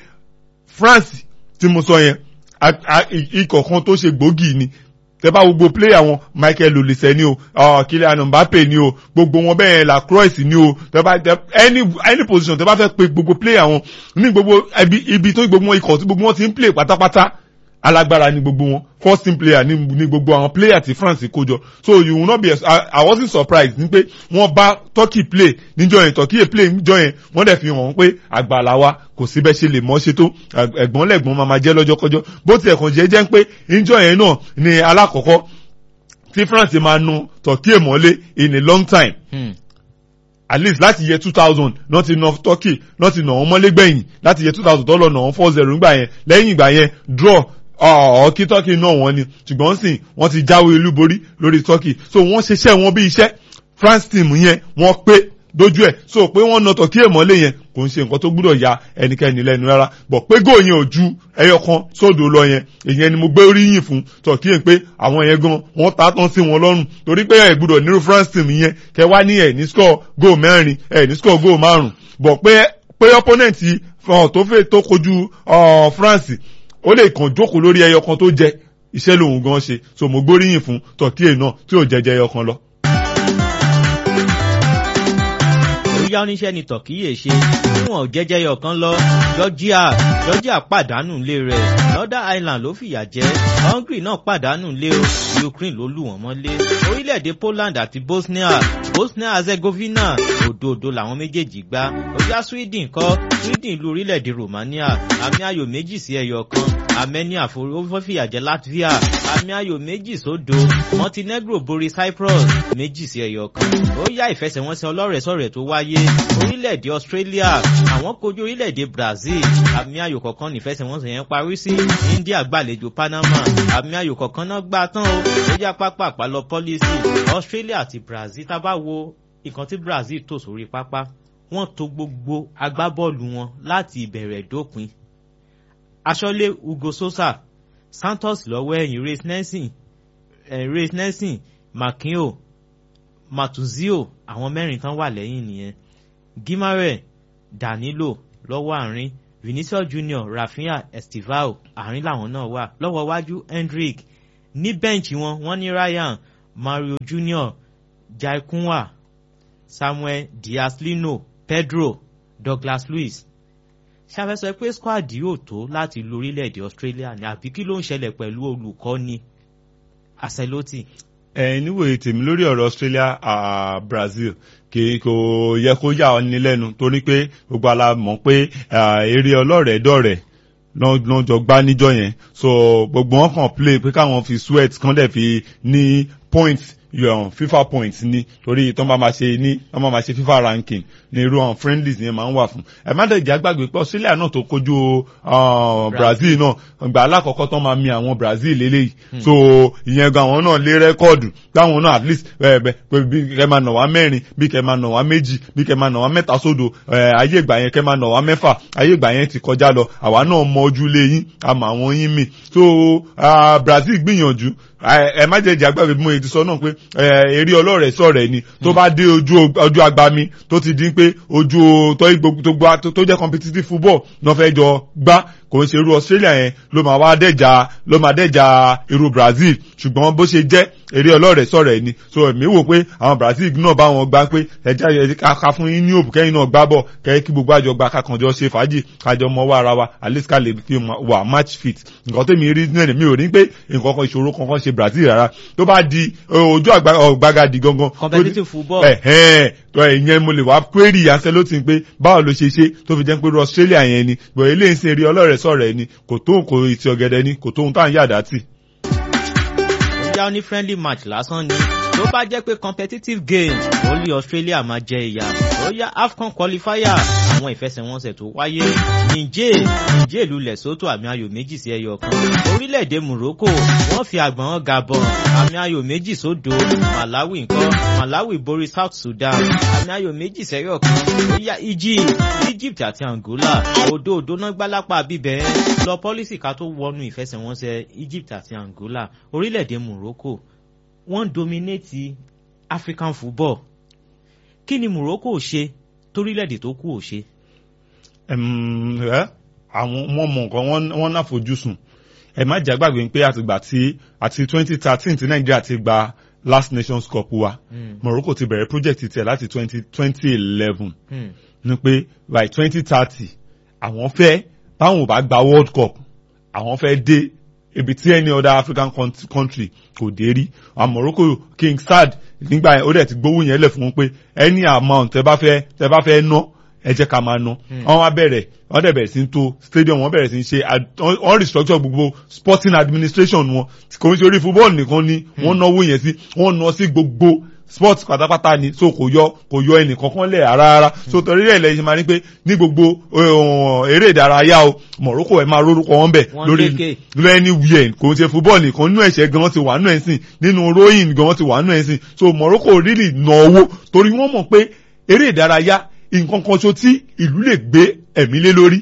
France tí mo sọ yẹn a- a- i- ikọ̀ kan tó ṣe gbòógì ni tẹ bá gbogbo player wọn Michael Olise ni o uh, Kylian Mbappe ni o gbogbo wọn bẹ́ẹ̀ Lacroix ni o tẹ bá tẹ any any position tẹ bá fẹ́ pe gbogbo player wọn ní gbogbo ibi ibi tó gbogbo wọn ikọ̀ tí gbogbo wọn ti ń play pátápátá alágbára ni gbogbo wọn first team player ni, ni gbogbo àwọn player ti France kó jọ so you will not be I, I wasn't surprised ní pé wọ́n bá Turkey play níjọ́ yẹn Turkey play níjọ́ yẹn wọ́n dẹ̀ fi hàn pé àgbàlá wa kò sí bẹ́ẹ̀ ṣe lè mọ́ ṣe tó Ag- ẹ̀gbọ́n lẹ́gbọ́n máa máa jẹ́ lọ́jọ́kọ́jọ́ bó tiẹ̀ kàn jẹ́ jẹ́ pé níjọ́ yẹn náà ni alákọ̀ọ́kọ́ tí France máa nu Turkey mọ́lé in a long time Hmm. at least láti yẹ two thousand náà ti nà Turkey náà ti nà wọ́n mọ́lé gbẹ̀yìn láti yẹ two thousand tó lọ nà wọ́n four zero nígbà yẹn lẹ́yìn ìgbà yẹn draw ọ̀ kí Turkey náà wọ́n ni ṣùgbọ́n sìn wọ́n ti jáwé olúborí lórí Turkey so wọ́n ṣiṣẹ́ wọn bí iṣẹ́ France team yẹn wọ́n pé dojú ẹ̀ so pé wọ́n nà Turkey mọ́lé yẹn kò ń ṣe nǹkan tó gbúdọ̀ ya ẹnikẹ́ni lẹ́nu rárá bọ̀ pé góò yẹn ò ju ẹyọ kan sódò lọ yẹn ìyẹn ni mo gbé oríyìn fún Turkey pé àwọn yẹn gan wọ́n ta tán sí wọn lọ́rùn torí pé ẹ̀ gbúdọ̀ nírú France team yẹn kẹ wá ní ẹ̀ ní score góò mẹ́rin ẹ̀ ní score góò márùn bọ̀ pé pé opponent uh, tó fẹ́ tó kojú uh, France ó lè kàn jókòó lórí ẹyọ kan tó jẹ iṣẹ́ lòun gan ṣe so mo gbóríyìn fún Turkey náà tí ò jẹjẹ ẹyọ kan lọ. bóyá oníṣẹ́ ni tọ̀kíyè ṣe níwọ̀n jẹ́jẹ́ ọ̀kan lọ Georgia Georgia pàdánù lé rẹ̀ Northern Ireland ló fìyà jẹ Hungary náà pàdánù lé o Ukraine ló lù wọ́n mọ́lé orílẹ̀-èdè Poland àti Bosnia Bosnia Herzegovina òdòdó làwọn méjèèjì gbá bóyá Sweden kọ́ Sweden lu orílẹ̀-èdè Romania àmì ayò méjì sí ẹyọ kan Armenia ó fìyà jẹ Latvia àmì ayò méjì sódo Montenegro borí Cyprus méjì sí ẹyọ kan ó yá ìfẹsẹ̀wọnsẹ̀ ọlọ́rẹ̀ẹ́sọ̀rẹ̀ tó wáyé orílẹ̀-èdè Australia àwọn kojú orílẹ̀-èdè Brazil àmì ayò kọ̀ọ̀kan nífẹsẹ̀wọnsẹ̀ yẹn parí sí India gbàlejò Panama àmì ayò kọ̀ọ̀kan náà gbà tán o ó yá pápá àpálọ pọ́lísì Australia àti Brazil tá a bá wo nǹkan tí Brazil tò sórí pápá wọ́n tò gbogbo agbábọ́ọ̀lù wọn láti ìbẹ̀rẹ̀ dópin aṣọ́lé Hugo Sosa Santos lọ́wọ́ ẹ̀yìn Race Nelson Ray Nelson Makinho Matuzio àwọn mẹ́rin tán wà lẹ́yìn nìyẹn Gimare Danilo lọ́wọ́ àárín Vinicius Junior Rafinha Estivao àárín làwọn náà wà lọ́wọ́ wájú Hendrick ní bẹ́ǹchì wọn wọ́n ní Ryan Mario Junior Jaikunwa Samuel Diaz-Lino Pedro Douglas Luiz ṣàfẹ́sọ pé squad yóò tó láti lu orílẹ̀-èdè Australia ní àbí kí ló ń ṣẹlẹ̀ pẹ̀lú olùkọ́ni Ancelotti. ẹ níwòye tèmi lórí ọ̀rọ̀ Australia uh, Brazil kì kò yẹ kó yà ọ́ ní lẹ́nu torí pé gbogbo ala mọ̀ pé eré ọlọ́rẹ̀ẹ́ dọ̀rẹ́ náà jọ gbá níjọ́ yẹn so gbogbo wọn kàn play pé káwọn fi sweat kán dẹ̀ fi ní points yọ̀n FIFA points ni torí tó máa ma ṣe ní wọ́n máa ma ṣe FIFA ranking ní irú àwọn friendlies yẹn máa ń wà fún ẹ má dẹ̀ jẹ́ àgbàgbé pé Australia náà tó kojú Brazil náà gbà alákọ̀ọ́kọ́ tó máa mi àwọn Brazil lélẹ́yìí so ìyẹn gan àwọn náà lé rẹ́kọ́ọ̀dù táwọn náà at least bí kẹ́ máa nà wá mẹ́rin bí kẹ́ máa nà wá méjì bí kẹ́ máa nà wá mẹ́ta sódò ayé ìgbà yẹn kẹ́ máa nà wá mẹ́fà ayé ìgbà yẹn ti kọjá lọ àwa náà mọ ojú lé yín àmọ́ àwọn yín mi so Brazil gbìyànjú ẹ má jẹ́ ìjà gbàgbé bí mo ti sọ náà pé eré ọlọ́rẹ̀ sọ̀rẹ̀ ni tó bá dé ojú agbami tó ti dín pé ojú tó jẹ́ competitive football náà fẹ́ jọ gbá kò ń ṣe irú Australia yẹn ló máa wá dẹ́jà ló máa dẹ́jà irú Brazil ṣùgbọ́n bó ṣe jẹ́ eré ọlọ́rẹ̀ sọ̀rẹ̀ ni so èmi wò pé àwọn Brazil náà bá wọn gbá pé ẹja ká fún yín ní òbí kẹ́yìn náà gbá bọ̀ kẹ́yìn kí gbogbo àjọ gba kákanjọ ṣe fàájì kájọ mọ́wọ́ ara wa at least ká lè fi wà match fit nǹkan tẹ́mi rí náà mi ò ní pé nǹkan kan ìṣòro kankan ṣe Brazil rárá tó bá di ojú ọ̀gbagadì gangan. competitive football. ẹ̀hẹ́n tó ìyẹn mo lè wá query Ancelotti pé báwo ló ṣe ṣe tó fi jẹ́ pé Australia yẹn ni bọ̀ eléyìí ń sin eré ọlọ́rẹ̀ sọ̀rọ̀ ẹ̀ ni kò tó kò ìtì ọ̀gẹ̀dẹ̀ ni kò tó ohun tá à ń yàdá tì. ó já ní friendly match lásán ni tó bá jẹ́ pé competitive games ó lé Australia máa jẹ ìyà ó yá AFCON qualifier àwọn ìfẹsẹ̀wọnsẹ̀ tó wáyé Niger Niger lu Lesotho àmì ayò méjì sí ẹyọ kan orílẹ̀-èdè Morocco wọ́n fi àgbọ̀n Gabon àmì ayò méjì sódò Malawi ńkọ́ Malawi borí South Sudan àmì ayò méjì sẹ́yọ̀ kan ó yá Egypt Egypt àti Angola òdo òdo náà gbálápá bíbẹ̀ lọ pọ́lísì ká tó wọnú ìfẹsẹ̀wọnsẹ̀ Egypt àti Angola orílẹ̀-èdè Morocco wọ́n dominate African football kí ni Morocco ṣe torílẹ̀-èdè tó kù ò ṣe. àwọn wọn mọ nǹkan wọn náà fojúsùn ẹ má jà gbàgbé pé àtìgbà tí àti twenty thirteen tí Nàìjíríà ti gba last nations cup wa Morocco ti bẹ̀rẹ̀ project tiẹ̀ láti twenty twenty eleven ní pé by twenty thirty àwọn fẹ́ báwọn ò bá gba world cup àwọn fẹ́ dé ibi tí any other African country kò dé rí àwọn Morocco King Saad nígbà yẹn ó dẹ̀ ti gbówó yẹn lẹ̀ fún wọn pé any amount tẹ bá fẹ́ tẹ bá fẹ́ ná ẹ jẹ́ ká máa ná wọ́n wá bẹ̀rẹ̀ wọ́n dẹ̀ bẹ̀rẹ̀ sí tó stadium wọ́n bẹ̀rẹ̀ sí ṣe wọ́n restructure gbogbo sporting administration wọn kò ń ṣe orí football nìkan ni wọ́n náwó yẹn sí wọ́n ná sí gbogbo sports pátápátá ni so kò yọ kò yọ ẹnì kankan lẹ̀ rárá so torí rẹ̀ lẹ́yìn máa ní pé ní gbogbo eré ìdárayá o Morocco ẹ̀ máa rórúkọ wọn bẹ̀ lórí lẹ́ni wíẹ̀ kò ń ṣe football nìkan nínú ẹ̀ṣẹ̀ gan ti wà nínú ẹ̀sìn nínú rowing gan ti wà nínú ẹ̀sìn so Morocco really ná owó torí wọ́n mọ̀ pé eré ìdárayá nǹkan kan ṣo tí ìlú lè gbé ẹ̀mí lé lórí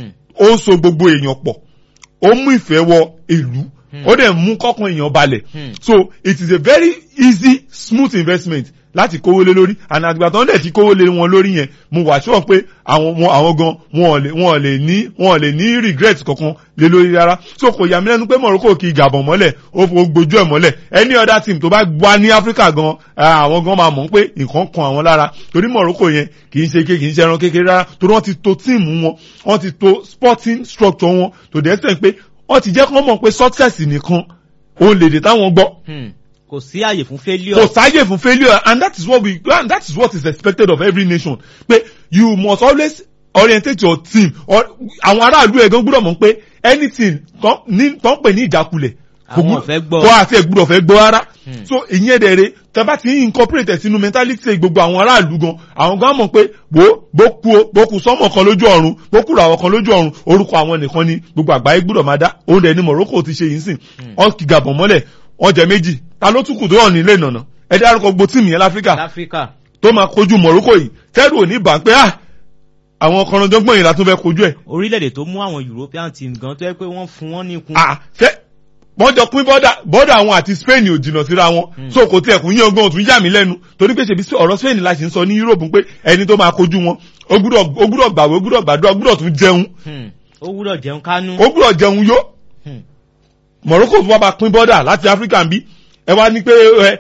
ó ń so gbogbo èèyàn pọ̀ ó mú ìfẹ́ wọ ìlú ó dẹ̀ mú kọ́kàn èèyàn balẹ̀ so it is a very easy smooth investment láti kówó lé lórí and àgbà tó ń dẹ̀ ti kówó lé wọn lórí yẹn mo wà sure pé àwọn àwọn gan wọn ò lè wọn ò lè ní wọn ò lè ní regret kankan lé lórí rárá so kò yà mí lẹ́nu pé Morocco kì í Gabon mọ́lẹ̀ ó fò gbójú ẹ̀ mọ́lẹ̀ any other team tó bá wá ní Africa gan àwọn gan máa mọ̀ pé nǹkan kan àwọn lára torí Morocco yẹn kì í ṣe ké kì í ṣe ẹran kékeré rárá torí wọ́n ti to team wọn wọ́n ti to sporting structure wọn to the extent pé wọ́n ti jẹ́ kí wọ́n mọ̀ pé success nìkan òun lè dè táwọn gbọ́ kò sí àyè fún failure. kò sáyè fún failure and that is what we and that is what is expected of every nation pé you must always orientate your team or àwọn aráàlú ẹ̀ gan gbúdọ̀ mọ̀ pé anything tó ń pè ní ìjákulẹ̀ àwọn ọ̀fẹ́ gbọ́ kó àti ẹ̀gbúdọ̀ fẹ́ gbọ́ rárá so ìyẹn dẹ̀rẹ̀ tẹ́ bá ti ń incorporate sínú mentality gbogbo àwọn aráàlú gan àwọn gan mọ̀ pé bó bó ku o bó ku sọ́mọ̀ kan lójú ọ̀run bó kúrò àwọn kan lójú ọ̀run orúkọ àwọn nìkan ni gbogbo àgbáyé gbúdọ̀ máa dá òun dẹ̀ ni Morocco ti ṣe yìí sìn ọ́n kì Gabon mọ́lẹ̀ ọjà méjì ta ló tún kù tó hàn nílé ìnànà ẹ dárúkọ gbogbo tíìmù yẹn láfíríkà láfíríkà tó máa kojú Morocco yìí tẹ́rù ò ní bà pé ah àwọn kọ̀rọ̀dọ́gbọ̀n yìí la tún fẹ́ kojú ẹ̀. orílẹ̀-èdè tó mú àwọn European team gan tó yẹ pé wọ́n fún wọn ní ikun. ah ṣé wọ́n jọ pín bọ́dà bọ́dà àwọn àti Spain ò jìnnà síra wọn so kò tiẹ̀ kún yín ọgbọ́n òtún yà mí lẹ́nu torí pé ṣèbí ọ̀rọ̀ Spain la ṣe ń sọ ní Europe pé ẹni tó máa kojú wọn ó gbúdọ̀ ó gbúdọ̀ gbàwé ó gbúdọ̀ gbàdúrà ó gbúdọ̀ tún jẹun ó gbúdọ̀ jẹun kánú. ó gbúdọ̀ jẹun yó Morocco tó wá bá pín bọ́dà láti Africa ń bí ẹ wá ní pé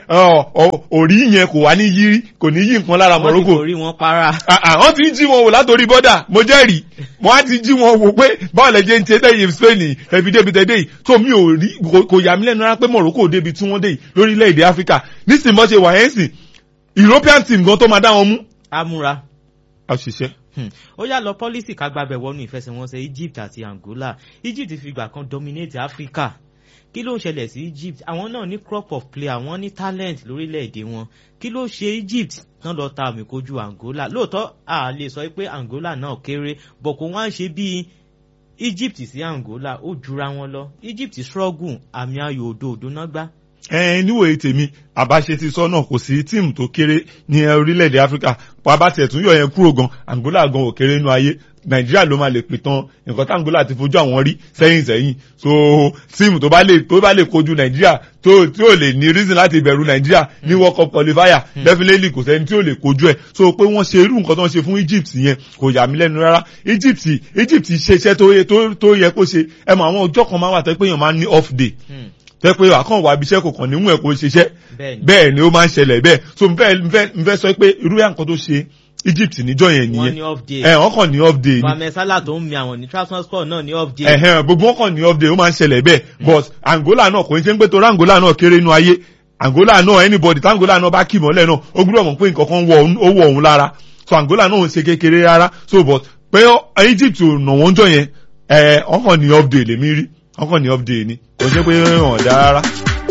òrí yẹn kò wá ní yí kò ní yí nǹkan lára Morocco. wọ́n ti forí wọn para. wọ́n ti ń jí wọn wò látòrí bọ́dà mo jẹ́rìí wọ́n á ti jí wọn wò pé báwo lẹ jẹ́ ń ṣe tẹ́yìn Spain ẹ̀bí débi tẹ́ dé yìí tó mi ò rí kò yà mí lẹ́nu rárá pé Morocco débi tí wọ́n dé yìí lórílẹ̀‐èdè Africa nísìnyí bọ́ ṣe wà yẹn sìn European team gan tó máa dá wọn mú. amúra. a ṣiṣẹ́. ó yá lọ pọ́lísì kágbábẹ̀ wọnú ìfẹsẹ̀wọnsẹ̀ Egypt àti Angola Egypt fìgbà kan dominate Africa kí ló ń ṣẹlẹ̀ sí Egypt àwọn náà ní crop of player wọ́n ní talent lórílẹ̀‐èdè wọn kí ló ṣe Egypt náà lọ ta àmì kojú Angola lóòótọ́ a lè sọ pé Angola náà kéré bọ̀ kó wọ́n á ṣe bíi Egypt sí Angola ó jura wọn lọ Egypt struggle àmì ayò òdo òdo náà gbá. ẹ níwòye tèmi àbáṣe ti sọ náà kò sí tíìmù tó kéré ní orílẹ̀-èdè Áfíríkà bàbá tiẹ̀ tún yọ yẹn kúrò gan Angola gan ò kéré nínú ayé nàìjíríà ló máa lè pè tán nǹkan tí Angola ti fojú àwọn rí sẹ́yìn sẹ́yìn so tíìmù tó bá lè tó bá lè kojú nàìjíríà tó tí ò lè ní reason láti bẹ̀rù nàìjíríà ní world cup qualifier definitely kò sẹ́ni tí ò lè kojú ẹ̀ so pé wọ́n ṣe irú nǹkan tó ń ṣe fún Egypt yẹn kò yà mí lẹ́nu rárá Egypt Egypt ṣe iṣẹ́ tó yẹ kó ṣe ẹ mọ àwọn ọjọ́ kan máa wà tó pé èèyàn máa ń ní off day tẹ́ pé àkàn wà abiṣẹ́ kò kàn nímú ẹ̀ kó ṣiṣẹ́ bẹ́ẹ̀ ni ó máa ń ṣẹlẹ̀ bẹ́ẹ̀ so n fẹ́ sọ pé irú yà nǹkan tó ṣe Egypt níjọ́ yẹn nìyẹn ẹ wọ́n kàn ní off day ni Mohammed Salah tó ń mi àwọn ní Trabzonspor náà ní off day. ẹ̀hẹ́n gbogbo wọn kàn ní off day ó máa ń ṣẹlẹ̀ bẹ́ẹ̀ but Angola náà kò ní ṣe ń pé torí Angola náà kéré inú ayé Angola náà anybody tí Angola náà bá kì mọ́lẹ̀ náà ó gbúdọ̀ mọ̀ pé nǹkan kan ó wọ̀ òun lára so Angola náà ò ń ṣe kékeré rárá so but pé Egypt ò nà wọ́n jọ yẹn ẹ̀ wọ́n kàn ní off day lèmi rí wọ́n kàn ní off day ni kò ṣe pé wọ́n dá rárá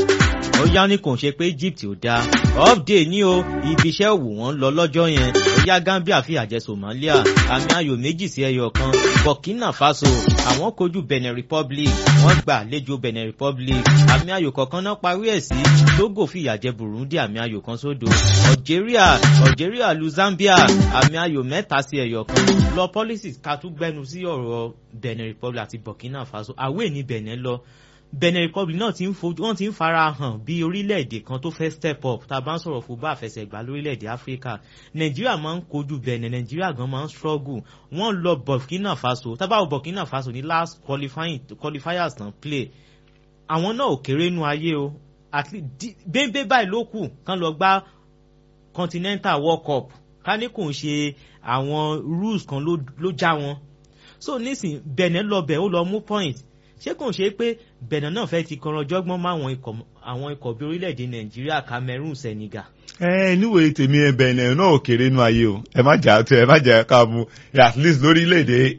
ó yá ní kò ń ṣe pé Egypt ò dáa update ní o ibi iṣẹ́ òwò wọn lọ lọ́jọ́ yẹn ó yá Gambia fi àjẹ Somalia àmì ayò méjì sí ẹyọ kan Burkina Faso àwọn kojú Benin Republic wọ́n gbà àlejò Benin Republic àmì ayò kọ̀ọ̀kan náà parí ẹ̀ sí Togo fi ìyàjẹ Burundi àmì ayò kan sódò Algeria Algeria lu Zambia àmì ayò mẹ́ta sí ẹyọ kan lọ policies ká tún gbẹnu sí ọ̀rọ̀ Benin Republic àti Burkina Faso àwẹ̀ ní Benin lọ Benin Republic náà ti ń fojú wọ́n ti ń fara hàn bí orílẹ̀-èdè kan tó fẹ́ step up tá a bá ń sọ̀rọ̀ fún bá àfẹsẹ̀gbá lórílẹ̀-èdè Áfíríkà Nàìjíríà máa ń kojú Benin Nàìjíríà gan máa ń struggle wọ́n lọ Burkina Faso tábàwọ̀ Burkina Faso ní last qualifying qualifiers tán play àwọn náà ò kéré nú ayé o at least bẹ́ẹ̀ báyìí ló kù kán lọ gbá Continental World Cup ká ní kò ń ṣe àwọn rules kan ló já wọn so nísìn Benin lọ bẹ̀ ó lọ mú point ṣé kò ń ṣe pé Benin náà fẹ́ ti kọran jọ́gbọ́n mọ́ àwọn ikọ̀ àwọn ikọ̀ bí orílẹ̀-èdè Nàìjíríà Cameroon Senegal. ẹ níwèé tèmi ẹ Benin náà ò kéré nú ayé o ẹ má jà ẹ má jà ká mu at least lórílẹ̀-èdè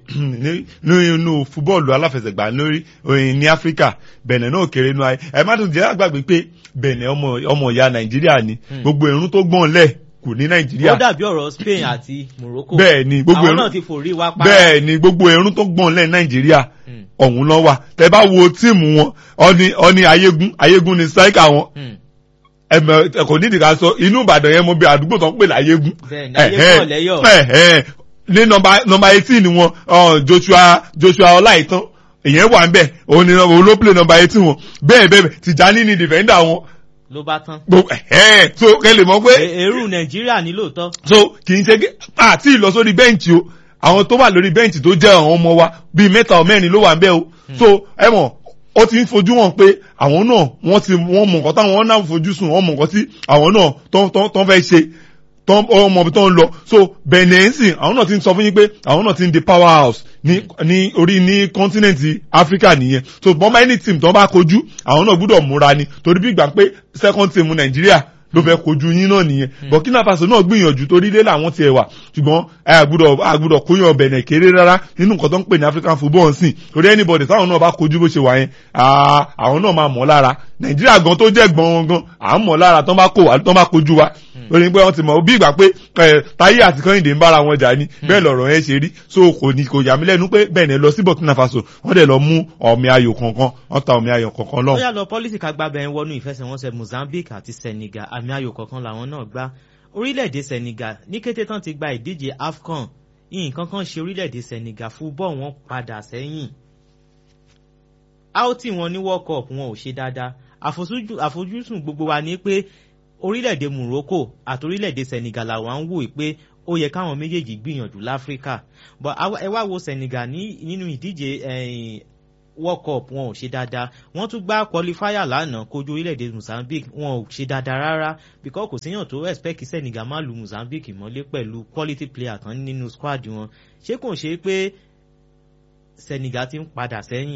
nínú fúbọ́ọ̀lù aláfẹsẹ̀gbá lórí ní Áfíríkà Benin náà ò kéré nú ayé ẹ má tún jẹ́ àgbàgbé pé Benin ọmọ ìyá Nàìjíríà ni gbogbo irun tó gbọ́n lẹ̀ kù ní nàìjíríà. ó dàbí ọ̀rọ̀ Spain àti Morocco. bẹ́ẹ̀ ni gbogbo àwọn náà ti forí wá pa. bẹ́ẹ̀ ni gbogbo ẹ̀rún tó gbọ̀n lẹ́ nàìjíríà ọ̀hún lọ wà tẹ́ bá wo tíìmù wọn ọni ọni ayégún ayégún ni sáíkà wọn ẹmọ ẹkọ nídìí ká sọ inú ìbàdàn yẹn mo bí àdúgbò tó ń pè láyégún. bẹ́ẹ̀ni ayégún ọlẹyọ. ní nọ́mbà nọ́mbà eighteen wọn Joshua Joshua Ọláìtàn èyàn wà ń bẹ òun ni òun ló play nọ́mbà eighteen wọn bẹ́ẹ̀ bẹ́ẹ̀ Tìjání ni defender wọn ló bá tán. gbogbo ẹ so kẹ lè mọ̀ pé. èrú nàìjíríà ní lóòótọ́. so kì í ṣe àti ìlọ sórí bẹ́ǹchì o àwọn tó wà lórí bẹ́ǹchì tó jẹ́ àwọn ọmọ wa bíi mẹ́ta ọ mẹ́rin ló wà ń bẹ̀ o so ẹ mọ̀ ó ti ń fojú wọn pé àwọn náà wọ́n ti wọ́n mọ̀ nǹkan táwọn náà fojú sùn wọ́n mọ̀ nǹkan tí àwọn náà tó ń fẹ́ ṣe ọmọ ibi tó ń lọ so benin àwọn náà ti ń sọ fún yín pé àwọn náà ti ń di power house ní ní orí ní kọ́ńtínẹ̀ntì áfíríkà nìyẹn so bọ́n bá any team tó bá kojú àwọn náà gbúdọ̀ múra ni torí bí gbà pé second team nàìjíríà ló fẹ́ kojú yín náà nìyẹn burkina faso náà gbìyànjú torí ilé làwọn tiẹ̀ wà ṣùgbọ́n àgbùdọ̀ àgbùdọ̀ kóyàn bẹ̀nẹ̀ kéré rárá nínú nǹkan tó ń pè ní african football ń sìn torí anybody táwọn náà bá kojú bó ṣe wà yẹn àwọn náà máa mọ̀ lára nàìjíríà gan tó jẹ́ gbọ̀n gan à ń mọ̀ lára tán bá kó wa tán bá kojú wa lórí pé wọ́n ti mọ̀ bí ìgbà pé táyé àti kọ́hìndé ń bára wọn jà ní bẹ́ẹ̀ lọ̀rọ̀ yẹn ṣe rí so kò ní kò yà mí lẹ́nu pé bẹ́ẹ̀ ni lọ sí burkina faso wọ́n dẹ̀ lọ mú ọ̀mì ayò kankan wọ́n ta ọ̀mì ayò kankan lọ́wọ́. ó yà lọ pọ́lísì ká gbá bẹ́ẹ̀ wọnú ìfẹsẹ̀wọnsẹ̀ mozambique àti senegal àmì ayò kankan làwọn náà gbá orílẹ̀-èdè senegal ní kété tán ti gba ìdíje afcon nǹkan kan ṣe orílẹ̀-èdè senegal fúbọ̀ wọn padà sẹ́yìn áùtì wọn ní world cup wọn ò ṣe dáadáa àfojúsùn àfojúsùn gbogbo wa ni pé orílẹ̀-èdè morocco àti orílẹ̀-èdè senegal làwọn ń wò pé ó yẹ káwọn méjèèjì gbìyànjú láfíríkà but ẹ wá wo senegal ní nínú ìdíje world cup wọn ò ṣe dáadáa wọ́n tún gbá qualifier lánàá kojú orílẹ̀-èdè mozambique wọn ò ṣe dáadáa rárá because kò síyàn tó expect kí senegal má lu mozambique mọ́lé pẹ̀lú quality player kan nínú squad wọn ṣé kò ṣe pé senegal ti ń padà sẹ́yìn.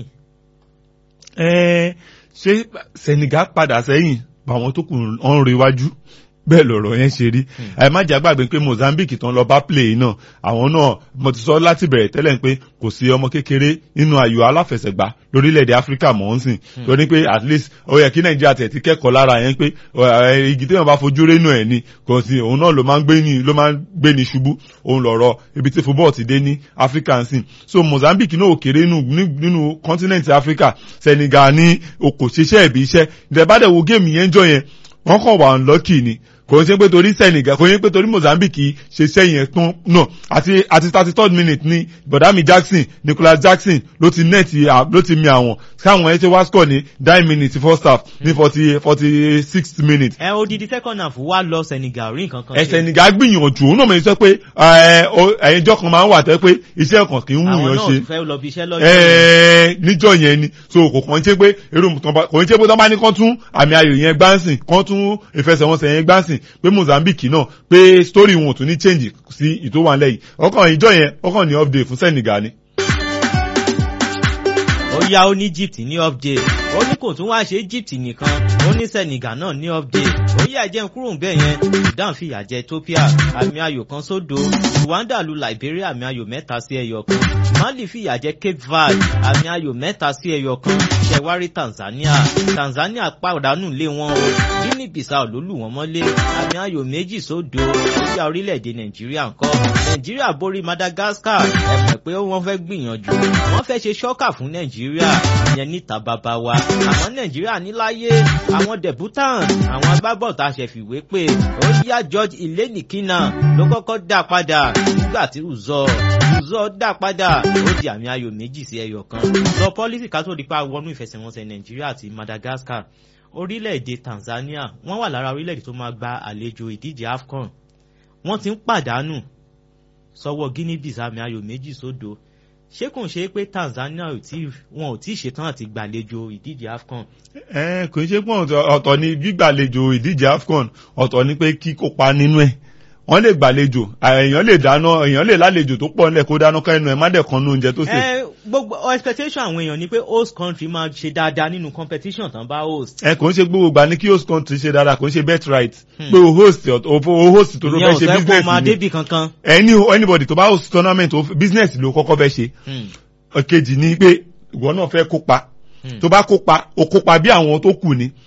ẹ ṣé senegal padà sẹ́yìn báwọn tó kù ọ̀n rewájú bẹ́ẹ̀ lọ̀rọ̀ yẹn ṣe rí ẹ má jà gbàgbé pé mozambique tán lọ bá play náà àwọn náà mo ti sọ láti bẹ̀rẹ̀ tẹ́lẹ̀ pé kò sí ọmọ kékeré nínú ayò aláfẹsẹ̀gbá lórílẹ̀‐èdè áfíríkà mọ̀ ń sìn torí pé at least ó yẹ kí nàìjíríà tẹ̀ ti kẹ́kọ̀ọ́ lára yẹn pé igi téèyàn bá fojú rénú ẹ̀ ni kò sí òun náà ló máa ń gbé ní ló máa ń gbé ní ṣubú òun lọ̀rọ̀ ibi tí football ti dé ní áfíríkà ń sìn so mozambique náà ò kéré nínú continent áfíríkà senegal ní okò ṣiṣẹ́ ìbí iṣẹ́ ìdẹ̀bádẹ̀ wo géèmù yẹn jọ yẹn wọ́n kàn wà unlucky ni kò ń ṣe pé torí senegal kò ń ṣe pé torí mozambique ṣe sẹ́yìn ẹ̀tún náà àti àti thirty third minute ni bọ̀dámi jackson nicholas jackson ló ti nẹ́ẹ̀tì ló ti mi àwọn káwọn ẹ̀ ṣe wá score ní nine minutes first half ní forty forty six minutes. ẹ odidi second half wá lọ senegal rí nǹkan kan. ẹ senegal gbìyànjú òun náà mọ̀ ní sọ pé ẹ̀yìnjọ́ kan máa ń wà tẹ́ pé iṣẹ́ kan kì í wù yàn ṣe. àwọn náà fẹ́ lọ bí iṣẹ́ lọ́jọ́ yẹn. níjọ́ yẹn ni so kò kàn ń ṣe pé irú kò ń ṣe pé tọ́ bá ní kán tún àmì ayò yẹn gbáǹsìn kán tún ìfẹsẹ̀wọnsẹ̀ yẹn gbáǹsìn pé mozambique náà pé story wọn ò tún ní change sí ìtòwánlẹ̀ yìí ọkàn ìjọ yẹn ọkàn ní update fún senegal ni. ó yá ó ní egypt ní update ó ní kò tún wá ṣe egypt nìkan ó ní senegal náà ní update ó yá ẹjẹ ń kúrò ń bẹ̀ yẹn sudan fìyà jẹ ethiopia àmì ayò kan sódò rwanda lu liberia àmì ayò mẹ́ta sí ẹyọ kan mali fìyà jẹ cape verde àmì ayò mẹ́ta sí ẹyọ kan ṣẹwárí tanzania tanzania pàdánù lé wọn o guinea bissau ló lù wọ́n mọ́lé àmì ayò méjì sódò ó yá orílẹ̀-èdè nàìjíríà ńkọ́ nàìjíríà borí madagascar ẹ mọ̀ pé wọ́n fẹ́ gbìyànjú wọ́n fẹ́ ṣe ṣọ́kà fún nàìjíríà ìyẹn níta bàbá wa àwọn nàìjíríà níláyé àwọn debutant àwọn agbábọ̀ tá a ṣe fìwé pé ó yá george ilénìkínà ló kọ́kọ́ dá padà nígbà tí uzọ uzọ dá padà ó di àmì ayò méjì sí ẹyọ kan lọ pọ́lísì ká tó di pa wọnú ìfẹsẹ̀wọnsẹ̀ nàìjíríà àti madagascar orílẹ̀-èdè tanzania wọ́n wà lára orílẹ̀-èdè tó máa gba àlejò ìdíje afcon wọ́n ti ń pàdánù sọ́wọ́ guinea bissau àmì ayò méjì sódò ṣé kò ń ṣe pé tanzania wọn ò tí ì ṣetán àti gbàlejò ìdíje afcon. ẹ kò ń ṣe pé ọ̀tọ̀ ni gbígbàlejò ìdíje afcon ọ̀tọ̀ ni pé kíkópa nínú ẹ̀ wọ́n lè gbàlejò èèyàn lè dáná èèyàn lè lálejò tó pọ̀ nílẹ̀ kó dáná kẹ́nu ẹ̀ má dẹ̀ kan ní oúnjẹ tó sè. ẹ gbogbo expectation àwọn èèyàn ni pé host country máa ṣe dáadáa nínú competition tán bá host. ẹ kò ń ṣe gbogbo gbà ní kí host country ṣe dáadáa kò ń ṣe bet right pé o host o host tó ló fẹ́ ṣe business ìyẹn ò fẹ́ kó máa débì kankan. any anybody tó bá host tournament business ló kọ́kọ́ fẹ́ ṣe. ọ̀kejì ni pé ìwọ náà fẹ́ kópa tó bá kópa o kópa bí àwọn tó kù ni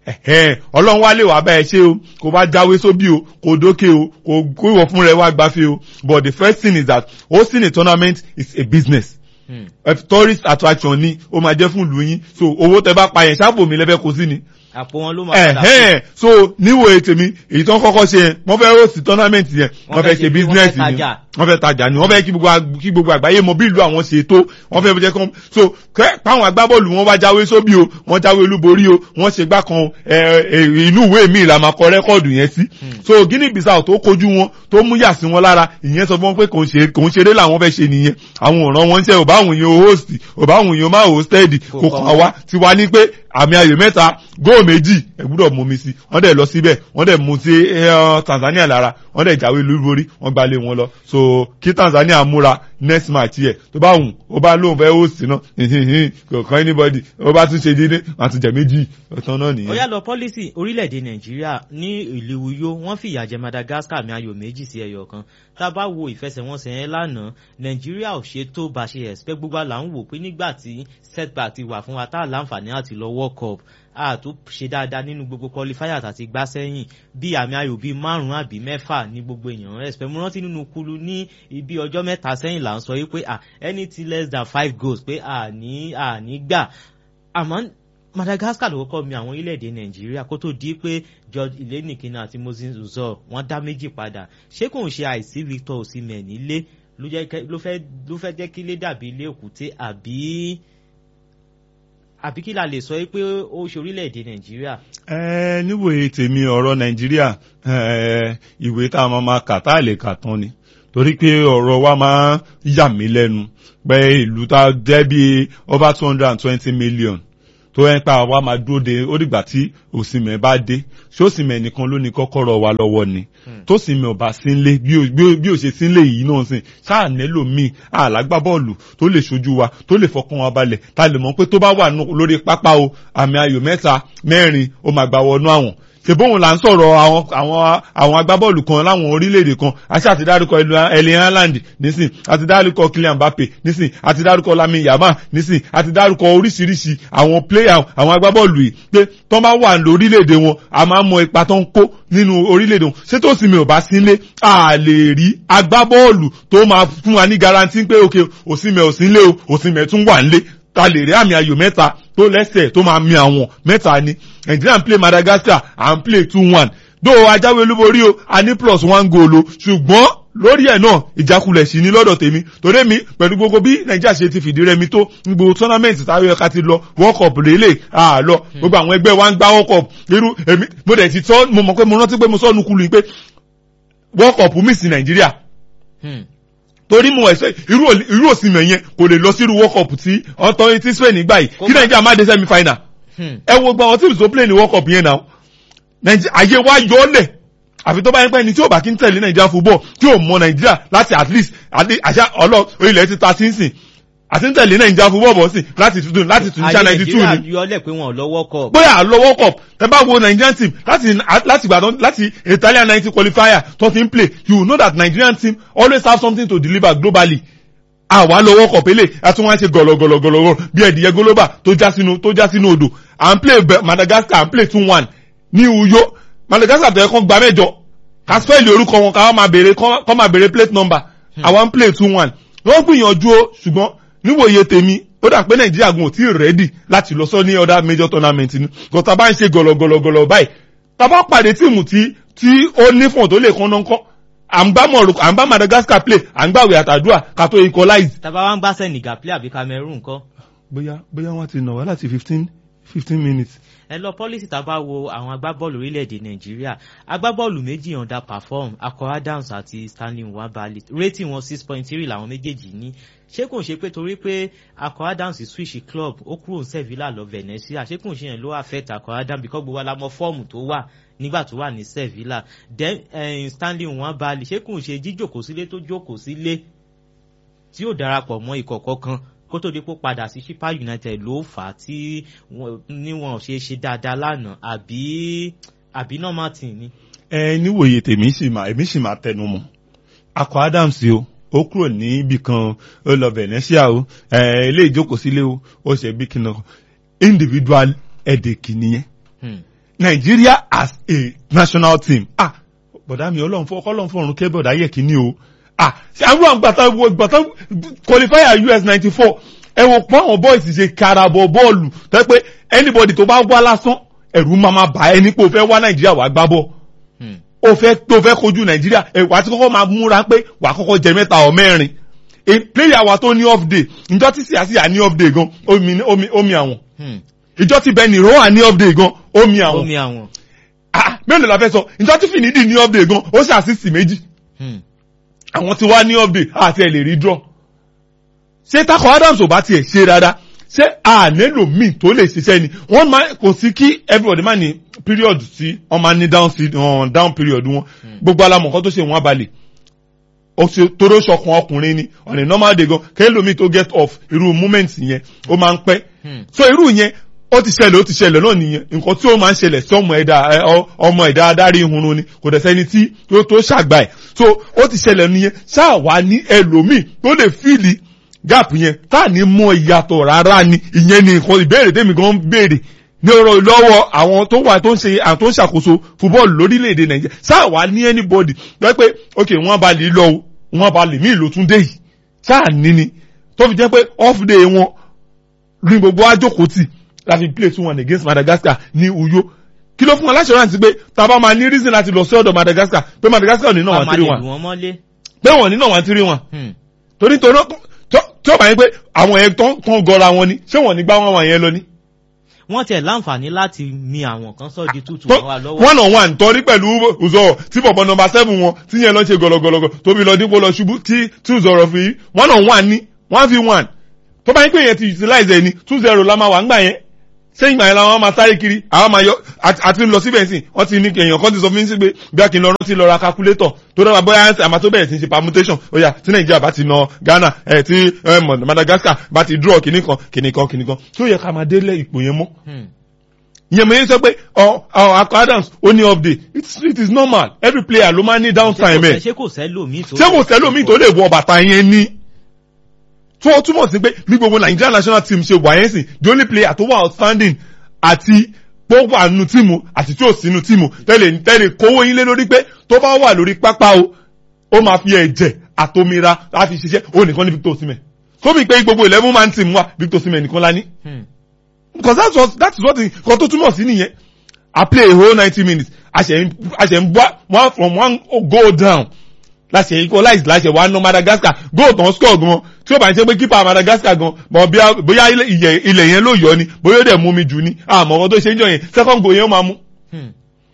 ọlọ́run wá lè wá bá ẹ ṣe o kò bá jáwé sóbì o kò dókè o kò kó ìwọ fún rẹ wá gbáfẹ́ o but the first thing is that hosting a tournament is a business hmm. a tourist attraction ni ó máa jẹ́ fún ìlú yín so owó tẹ bá pa yẹn ṣáàpù mi lẹ́fẹ̀ẹ́ kó sí ni. àpò wọn ló máa padà fún. so níwò ètè mi èyí tó ń kọ́kọ́ ṣe yẹn wọ́n fẹ́ host tournament yẹn wọ́n fẹ́ ṣe business ni wọ́n fẹ́ tajà ni wọ́n fẹ́ kí gbogbo àgbáyé mọ bí ìlú àwọn ṣe tó wọ́n fẹ́ jẹ́ kán so káwọn agbábọ́ọ̀lù wọn wá jáwé sóbì o wọ́n jáwé olúborí o wọ́n ṣe gbá kan inú ìwé mi la máa kọ rẹ́kọ̀dù yẹn sí so guinea bissau tó kojú wọn tó mú yà sí wọn lára ìyẹn sọ fún wọn pé kò ń ṣeré làwọn fẹ́ ṣe nìyẹn àwọn òràn wọn ń ṣe ò bá àwọn èèyàn host ò bá àwọn èèyàn máa hosted kò kàn wá tiwa ní pé àmì ayò mẹ́ta góò méjì ẹ gbúdọ̀ mú mi sí wọ́n dẹ̀ lọ síbẹ̀ wọ́n dẹ̀ mú sí tanzania lára wọ́n dẹ̀ jáwé lórí wọ́n gbalé wọn lọ so kí tanzania múra next match yẹ tó bá wùn ó bá lóun fẹ́ host náà kò kàn anybody ó bá tún ṣe dídé wọ́n tún jẹ méjì ọ̀tán náà nìyẹn. ó yá lọ pọ́lísì orílẹ̀-èdè nàìjíríà ní ìlú uyo wọ́n fìyà jẹ madagascar àmì ayò méjì sí ẹyọ kan tá a bá wo ìfẹsẹ̀wọnsẹ̀ yẹn lánàá nàìjíríà ò ṣe tó bá ṣe expect gbogbo àlà ń wò pé nígbà tí setback ti wà fún wa tá a láǹfààní àti lọ world cup a tó ṣe dáadáa nínú gbogbo qualifier àti gbá sẹ́yìn bí àmì ayò bíi márùn-ún àbí mẹ́fà ní gbogbo èèyàn expect mo rántí nínú kulu ní ibi ọjọ́ mẹ́ta sẹ́yìn là ń sọ yìí pé anything less than five goals pé àní àní gbà àmọ́ madagascar ló kọ́kọ́ mi àwọn orílẹ̀-èdè nàìjíríà kó tó di pé george ilénìkínà àti moses uzor wọ́n dá méjì padà ṣé kò ń ṣe àìsí victor osimhen nílé ló fẹ́ jẹ́ kí ilé dàbí ilé òkúté àbí àbí kí la lè sọ pé ó ṣe orílẹ̀-èdè nàìjíríà. ẹ níwòye tèmi ọ̀rọ̀ nàìjíríà ìwé tá a máa ma kà tá a lè kà tán ni torí pé ọ̀rọ̀ wa máa yà mí lẹ́nu pé ìlú tá jẹ́ bí over two hundred and twenty million tó ẹ́ pa àwa máa dúró de ó dìgbà tí òsìmẹ̀ bá dé ṣé òsìmẹ̀ nìkan ló ní kọ́kọ́rọ́ wa lọ́wọ́ ni tó sìmẹ̀ ò bá sínlé bí ó ṣe sínlé yìí náà sìn ṣáà nílò míì àlágbá bọ́ọ̀lù tó lè ṣojú wa tó lè fọkàn wa balẹ̀ ta lè mọ̀ pé tó bá wà lórí pápá o àmì ayò mẹ́ta mẹ́rin ó máa gbà wọnú àwọn ṣèbóhùn là ń sọ̀rọ̀ àwọn àwọn àwọn agbábọ́ọ̀lù kan láwọn orílẹ̀-èdè kan àti àti dárúkọ Erling Haaland nísìn àti dárúkọ Kylian Mbappe nísìn àti dárúkọ Lamine Yamal nísìn àti dárúkọ oríṣiríṣi àwọn player àwọn agbábọ́ọ̀lù yìí pé tó bá wà lórílẹ̀-èdè wọn a máa mọ ipa tó ń kó nínú orílẹ̀-èdè wọn ṣé tó sì mi ò bá sílé a lè rí agbábọ́ọ̀lù tó máa fún wa ní garanti pé òkè òsínmẹ̀ òsínlé o òsínmẹ̀ tún wà nílé ta lè rí àmì ayò mẹ́ta tó lẹ́sẹ̀ tó máa mi àwọn mẹ́ta ni Nigeria ń play Madagascar à ń play two one dó ajáwé olúborí o a ní plus one goal o ṣùgbọ́n lórí ẹ̀ náà ìjákulẹ̀ sí ní lọ́dọ̀ tèmi torí mi pẹ̀lú gbogbo bí Nàìjíríà ṣe ti fìdí rẹmi tó gbogbo tournament táwọn ẹ̀ka ti lọ World Cup lélẹ̀ àlọ́ gbogbo àwọn ẹgbẹ́ wa ń gbá World Cup irú èmi mo dẹ̀ ti tọ́ mo mọ̀ pé mo rántí pé mo sọ́nu kulu yìí pé World Cup mi sí Nàìjíríà torí mo ẹsẹ irú irú òsìmẹ yẹn kò lè lọ sírú world cup tí ọtọ tí spain gbà yìí kí nàìjíríà má dé semi final ẹ wo gba àwọn tíìmù tó play ní world cup yẹn náà àyè wa yọ ọ lẹ àfi tó bá yẹn pẹ́ ni tí ò bá kí ń tẹ̀lé nàìjíríà football tí ò mọ nàìjíríà láti at least àṣà ọlọ ilẹ̀ ti ta sínsìn àti ń tẹ̀lé nàìjíríà football bọ̀ sí láti tuntun láti tún ṣá ninety two ni. àyè nàìjíríà yọlẹ̀ pé wọn ò lọ́wọ́ kọ. bóyá àlọ́wọ́ cup tẹ bá wo nigerian team láti láti gbàdán láti italian ninety qualifier tó ti ń play you know that nigerian team always have something to deliver globally àwa lọ́wọ́ kọ̀ pélé àti wọ́n á ṣe gọ̀lọ̀gọ̀lọ̀gọ̀lọ̀ bí ẹ̀dìyẹ gólóbà tó já sínú tó já sínú odò à ń play madagascar à ń play two one ní uyo madagascar tó yẹ kán gba mẹ́jọ kásífẹ́ẹ̀lì orúkọ wọn káwọn máa béèrè kán máa béèrè plate number àwa ń play two one wọ́n gbìyànjú o ṣùgbọ́n níwòye tèmi ó dà pé nàìjíríà gun ò tí ì rẹ́dì láti lọ sọ ní other major tournament ni gọ́tà bá ń ṣe gọ̀lọ̀gọ̀lọ̀gọ̀lọ̀ báyìí tàbá pàdé tíìmù tí tí ó nífọ̀n tó lè kán náà kọ́ à ń bá Morocco à ń bá Madagascar play à ń gbàwé àtàdúrà ká tó equalize. tàbá wa ń gbá Senegal play àbí Cameroon kọ́. bóyá bóyá wọ́n ti nà wá láti fifteen fifteen minutes. ẹ lọ pọ́lísì tá a bá wo àwọn agbábọ́ọ̀lù orílẹ̀-èdè nàìjíríà agbábọ́ọ̀lù méjì under perform akọ adams àti stanley nwabali rating wọn six point three làwọn méjèèjì ní ṣé kò ń ṣe pé torí pé akọ adams switch club ó kúrò sevilla lọ venetia ṣé kò ń ṣe yẹn ló affect akọ adams because gbogbo alamọ fọ́ọ̀mù tó wà nígbà tó wà ní sevilla then uh, stanley nwabali ṣé kò ń ṣe jíjòkó sílé tó jókòó sílé tí yóò darapọ̀ mọ́ ikọ̀ kọ̀ọ̀kan kó tó di pé padà sí Sheffield United ló fà á tí níwọ̀n ṣe ṣe dáadáa lánàá àbí àbí normal team ni. ẹ níwòye tèmi sì máa èmi sì máa tẹnu mọ́ akọ Adams o ó kúrò ní ibì kan ó lọ Venetia o ẹ ilé ìjókòó sílé o ó ṣe bí kí n individual headache nìyẹn Nigeria as a national team ah bọ̀dá mi ọlọ́run fọ́ ọlọ́run fọ́run kẹ́ bọ̀dá yẹ kí ni o ah ṣe àwọn àgbàtà wo gbàtà qualifier US ninety four ẹ wò pọ́n àwọn boys ṣe karabọ̀ bọ́ọ̀lù tẹ́ pé anybody tó bá wá lásán ẹ̀rù máa ma bà ẹni pé o fẹ́ wá nàìjíríà wá gbá bọ́ o fẹ́ tó fẹ́ kojú nàìjíríà ẹ̀ wá tí kọ́kọ́ máa múra pé wà á kọ́kọ́ jẹ mẹ́ta ọ̀ mẹ́rin player wa tó ní off day njọ́ tí síyàsíyà ní off day gan omi omi omi àwọn ìjọ́ tí bẹ́ẹ̀ ni rohan ní off day gan omi àwọn omi àwọn. ah mélòó la fẹ́ sọ ìjọ́ tí fìnídìí ní off day gan ó ṣe àṣìṣì méjì àwọn tí wá ní update àti ẹ̀ lè rí draw ṣé takọ Adams ò bá tiẹ̀ ṣe dáadáa ṣé a nílò míì tó lè ṣiṣẹ́ ni wọ́n máa kò sí kí everybody máa ní period tí wọ́n máa ní down seed um, down period wọn gbogbo alamọ̀ kan tó ṣe wọ́n abalẹ̀ toró ṣọkan ọkùnrin ni on a normal day gan kẹ́lómi tó get off irú moment yẹn ó máa ń pẹ́ so irú yẹn ó ti ṣẹlẹ̀ ó ti ṣẹlẹ̀ náà nìyẹn nǹkan tí ó máa ń ṣẹlẹ̀ sí ọmọ ẹ̀dá ọmọ ẹ̀dá adarí ihunrun ni kò dẹ̀ sẹ́ni tí tó tó ṣàgbà ẹ̀ so ó ti ṣẹlẹ̀ nìyẹn ṣáà wá ní ẹlòmíì tó lè fíìlì gap yẹn tá à ní mọ ìyàtọ̀ rárá ni ìyẹn ni nǹkan ìbéèrè tèmi gan béèrè ní ọ̀rọ̀ lọ́wọ́ àwọn tó wà tó ń ṣe àwọn tó ń ṣàkóso fúbọ́ọ̀lù lórílẹ̀‐èdè nàìjíríà ṣáà wá ní anybody lọ́wọ́ pé ok wọ́n bá lè lọ wọ́n bá lè mí ìlò tún dé yìí ṣáà ní ni tó fi jẹ́ pé off day wọn ní gbogbo àjòkó tì láti play two one against Madagascar ní Uyo kí ló fún wọn láṣọrántí pé tàbá máa ní reason láti lọ sí ọ̀dọ̀ Madagascar pé Madagascar ò ní náà wọ́n tiri wọn pé wọ́n ní náà wọ́n tiri wọn torí torí tí ó bá yẹn pé àwọn yẹn tó ń gọra wọn ni ṣé wọ́n ní gbá wọn wọn yẹn lọ ni wọ́n tiẹ̀ láǹfààní láti mi àwọn kan sọ di tútù Tó- wọn wà lọ́wọ́. one on one torí pẹ̀lú Uzoro tí bọ̀bọ̀ nọmba seven wọn tí yẹn lọ ṣe gọlọgọlọgọ tóbi lọ dípò lọ ṣubú tí tí Uzoro fi one on one ní one v one tó bá yín pé yẹn ti utilize ẹ ní two zero la máa wà ńgbà yẹn sẹ́yìn ìgbà yẹn làwọn máa sáré kiri àwọn máa yọ àti àti lọ síbẹ̀ sí wọ́n ti ní èèyàn kan ti sọ fún mi sí pé bí a kì í lọ rántí lọ ra calculator tó dábàá bóyá àmà tó bẹ̀rẹ̀ sí ṣe permutation ó yá tí Nàìjíríà bá ti na Ghana ẹ̀ tí ẹ̀, Madagascar bá ti draw kìnnìkan kìnnìkan kìnnìkan tó yẹ ká máa délé ipò yẹn mọ́ Hmm. ìyẹn mo yẹn sọ pé ọ ọ akọ Adams ó ní off day it's it is normal every player ló máa ní downtime ẹ ṣé kò sẹ́lòmíì tó. ṣé kò sẹ́lòmíì tó lè wọ bàtà yẹn ni tó o túmọ̀ sí pé bí gbogbo Nigeria national team ṣe wà yẹn sìn the only player tó wà outstanding àti tó wà nínú tíìmù àti tí ò sínú tíìmù tẹ́lẹ̀ tẹ́lẹ̀ kówó yín lé lórí pé tó bá wà lórí pápá o ó máa fi ẹ̀jẹ̀ àtomira láti ṣiṣẹ́ ó nìkan ní Victor Osimhen sómi pé gbogbo eleven man team wà Victor Osimhen nìkan la ní Hmm. because that's what that is what nǹkan tó túmọ̀ sí nìyẹn I play a whole ninety minutes a ṣe ń a ṣe ń bọ́ one from one goal down láṣẹ equalize láṣẹ wà ná Madagascar goal tán score gan tí ó bá ń ṣe pé keeper Madagascar gan bọ̀ bí- bóyá ilẹ̀ ilẹ̀- ilẹ̀ yẹn ló yọ ni bóyá ó dẹ̀ mú mi jù ni àmọ́ ọkọ tó ṣe ń jọ yẹn second goal yẹn ó máa mú Hmm.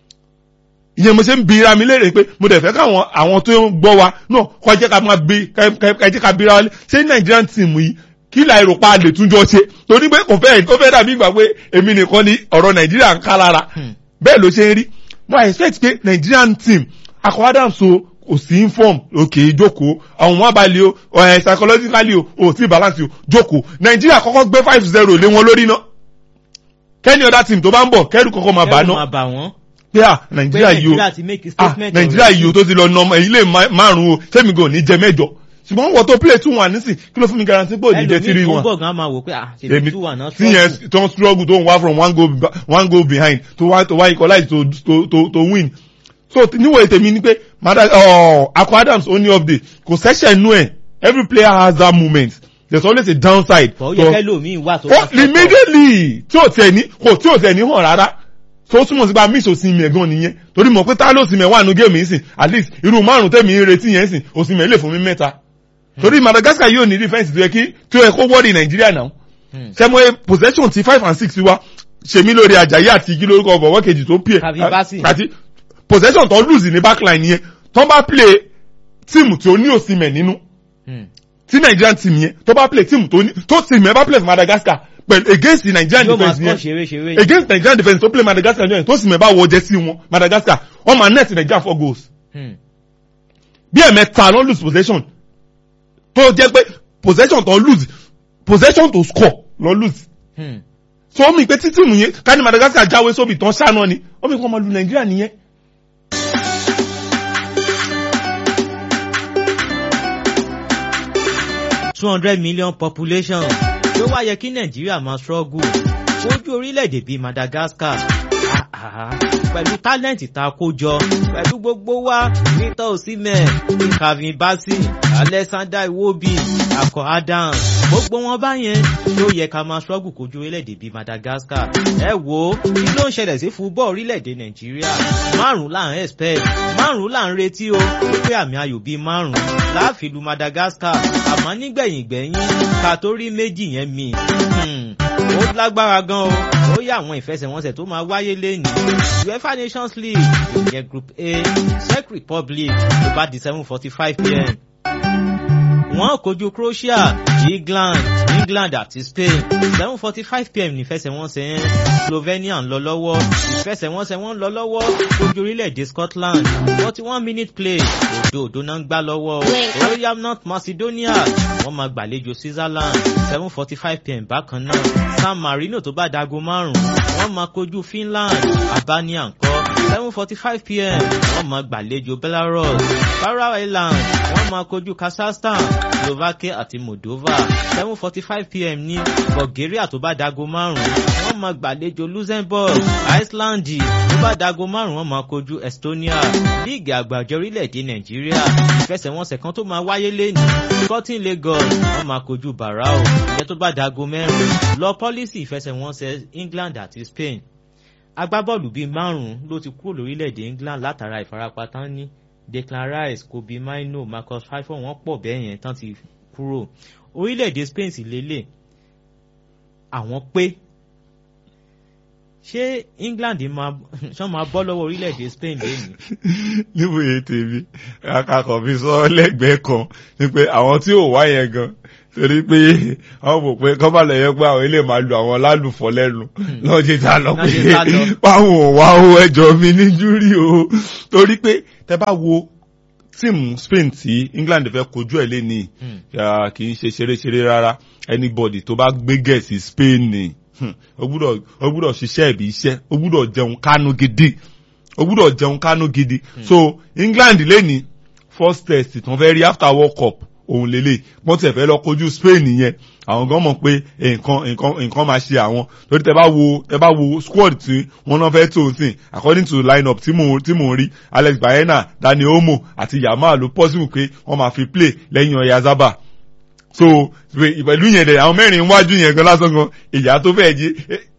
ìyẹn mo ṣe ń bi ra mi léèrè pé mo dẹ̀ fẹ́ káwọn àwọn tó ń gbọ́ wa náà kọ́ jẹ́ ká máa bi ká ká jẹ́ ká bira wa lé ṣé Nigerian team yìí kí la èrò pa lè túnjọ ṣe torí pé kò fẹ́ kò fẹ́ dàbí ìgbà pé èmi nìkan ni ọ̀rọ̀ Nàìjíríà ń ká lára Hmm. bẹ́ẹ̀ ló ṣe ń rí mo expect pé Nigerian team akọ Adams o kò sí inform òkè jókòó àwọn wọn balẹ̀ o ẹ̀ psychologically o ò tí balance o jókòó Nàìjíríà kọ́kọ́ gbé five zero lé wọn lórí náà kẹ́ni other team tó bá ń bọ̀ kẹ́rù kọ́kọ́ máa bà Kẹ́rù náà máa bà wọ́n. pé à pé Nàìjíríà yìí o Nàìjíríà ti make a ah statement. nàìjíríà yìí o tó ti lọ nà ọmọ ilé márùn o sẹ́mi gan ní jẹ mẹ́jọ ṣùgbọ́n wọ́n tó play two one nísìn kí ló fún mi guarantee pé ò ní jẹ three ẹlòmíì tó ń one bọ̀ gan máa wò pé ah ṣèlú èmi two one náà tí yẹn tó ń struggle tó ń wá from one goal ba- one goal behind to wá to wá equalize to to to to win so níwò ètè mi ni pé mada ọ akọ Adams ó ní update kò sẹ́sẹ̀ nú ẹ̀ every player has that moment there's always a downside. bọ̀ ó to- yẹ kẹ́lòmíì wà tó ó wá sọ́tọ̀. immediately tí ò tẹ̀ ní kò tí ò tẹ̀ ní hàn rárá tó túmọ̀ sí pé a miss Osimhen gan nìyẹn torí mọ̀ pé tá ló Osimhen wà nù géèmù yìí sìn at least irú márùn tẹ̀mí ń retí yẹn sìn Osimhen lè fún mi mẹ́ta torí Madagascar yóò ní defence tó yẹ kí tó yẹ kó wọ́ọ̀dì Nàìjíríà náà Hmm. sẹ́mo possession ti five and six wa ṣèmi lórí Àjàyí àti igi lórúkọ ọ̀bọ̀wọ́ kejì tó pè Kavin Bassey. àti possession tó lose ní backline yẹn tó bá play tíìmù tí ó ní Osimhen nínú Hmm. tí Nigerian team yẹn tó bá play team tó ní tó team yẹn bá play for Madagascar pẹ̀lú against the Nigerian yóò máa defence score yẹn ṣeré ṣeré. against Nigerian defence tó play Madagascar yẹn tó sì mẹ́ bá wọ jẹ́ sí wọn Madagascar wọ́n máa net Nigeria four goals Hmm. bí ẹ̀mẹ́ta ló lose possession tó jẹ́ pé possession tó lose possession to score ló lose Hmm. so ó mi pé tí tíìmù yẹn ká ní Madagascar jáwé sóbì tán ṣáná ni ó mi kọ́ máa lu Nàìjíríà nìyẹn. two hundred million population ló wá yẹ kí nàìjíríà máa struggle ojú orílẹ̀-èdè bíi madagascar Ah, ah, pẹ̀lú tálẹ́ǹtì tá a kó jọ pẹ̀lú gbogbo wa Victor Osimhen Kavin Bassey Alexander Iwobi Akọ Adams gbogbo wọn báyẹn ló yẹ ká máa struggle kojú orílẹ̀-èdè bíi madagascar ẹ wo kí ló ń ṣẹlẹ̀ sí fúbọ̀ orílẹ̀-èdè nàìjíríà márùn-ún là ń expect márùn-ún là ń retí o wípé àmì ayò bíi márùn-ún láàfin lu madagascar àmọ́ nígbẹ̀yìn gbẹ̀yìn ká tó rí méjì yẹn mi ó lágbára gan o ó yẹ àwọn ìfẹsẹ̀wọnsẹ̀ tó máa wáyé lẹ́nu uefa nations league ìyẹn group a czech republic tó bá di seven forty five pm wọ́n kojú croatia england england àti spain seven forty five pm nífẹsẹ̀wọnsẹ̀ yẹn slovenia ń lọ lọ́wọ́ ìfẹsẹ̀wọnsẹ̀ wọn ń lọ lọ́wọ́ kojú orílẹ̀-èdè scotland forty one minute play òdo òdo náà ń gbá lọ́wọ́ royal north macedonia wọ́n máa gbàlejò switzerland seven forty five pm bákan náà san marino tó bá dago márùn-ún wọ́n máa kojú finland albania ńkọ́ seven forty five pm wọ́n máa gbàlejò belarus faroe island wọ́n máa kojú kazakhstan slovakia àti moldova seven forty five pm ní bulgaria tó bá dago márùn-ún wọ́n máa gbàlejò luxembourg iceland tó bá dago márùn-ún wọ́n máa kojú estonia líìgì àgbàjọ orílẹ̀-èdè nàìjíríà ìfẹsẹ̀wọnsẹ̀ kan tó máa wáyé lẹ́nu sporting lagos wọ́n máa kojú barao ìyẹn tó bá dago mẹ́rin lọ pọ́lísì ìfẹsẹ̀wọnsẹ̀ england àti spain agbábọ́ọ̀lù bíi márùn-ún ló ti kúrò lórílẹ̀‐èdè england látara ìfarapa tán ní declan rice kobe mino marcus rashford wọ́n pọ̀ bẹ́ẹ̀ yẹn tán ti kúrò orílẹ̀‐èdè spain sì lélẹ̀ àwọn pé ṣé England máa ṣán máa bọ́ lọ́wọ́ orílẹ̀-èdè Spain lẹ́nu. níwòye tèmi akakọ̀ fi sọ lẹ́gbẹ̀ẹ́ kan ni pé àwọn tí ò wá yẹn gan torí pé àwọn mọ̀ pé kọ́ bá lọ yẹ pé àwọn ilé máa lu àwọn lálùfọ́ lẹ́nu lọ́jọ́ tá lọ pé báwọn ò wá owó ẹjọ́ mi ní júrí o torí pé tẹ bá wo tíìmù Spain tí England fẹ́ kojú ẹ̀ lẹ́ni kì í ṣe ṣeréṣeré rárá anybody tó bá gbé gẹ̀ẹ́sì Spain ni o gbúdọ̀ o gbúdọ̀ ṣiṣẹ́ ìbí iṣẹ́ o gbúdọ̀ jẹun kánú gidi o gbúdọ̀ jẹun kánú gidi so England lẹ́ni first test tó ń fẹ́ rí after World Cup òun lélẹ̀ wọ́n tẹ̀ fẹ́ lọ kojú Spain yẹn àwọn gan mọ̀ pé nǹkan nǹkan nǹkan máa ṣe àwọn lórí tẹ bá wo tẹ bá wo squad tí wọ́n náà fẹ́ tó o sìn according to line up tí mò tí mò ń rí Alex Baena Dani Olmo àti Yamal ló possible pé wọ́n máa fi play lẹ́yìn Oyarzabal so pẹ̀lú yẹn dẹ̀ àwọn mẹ́rin wájú yẹn gan lásán gan ìyá tó fẹ́ jí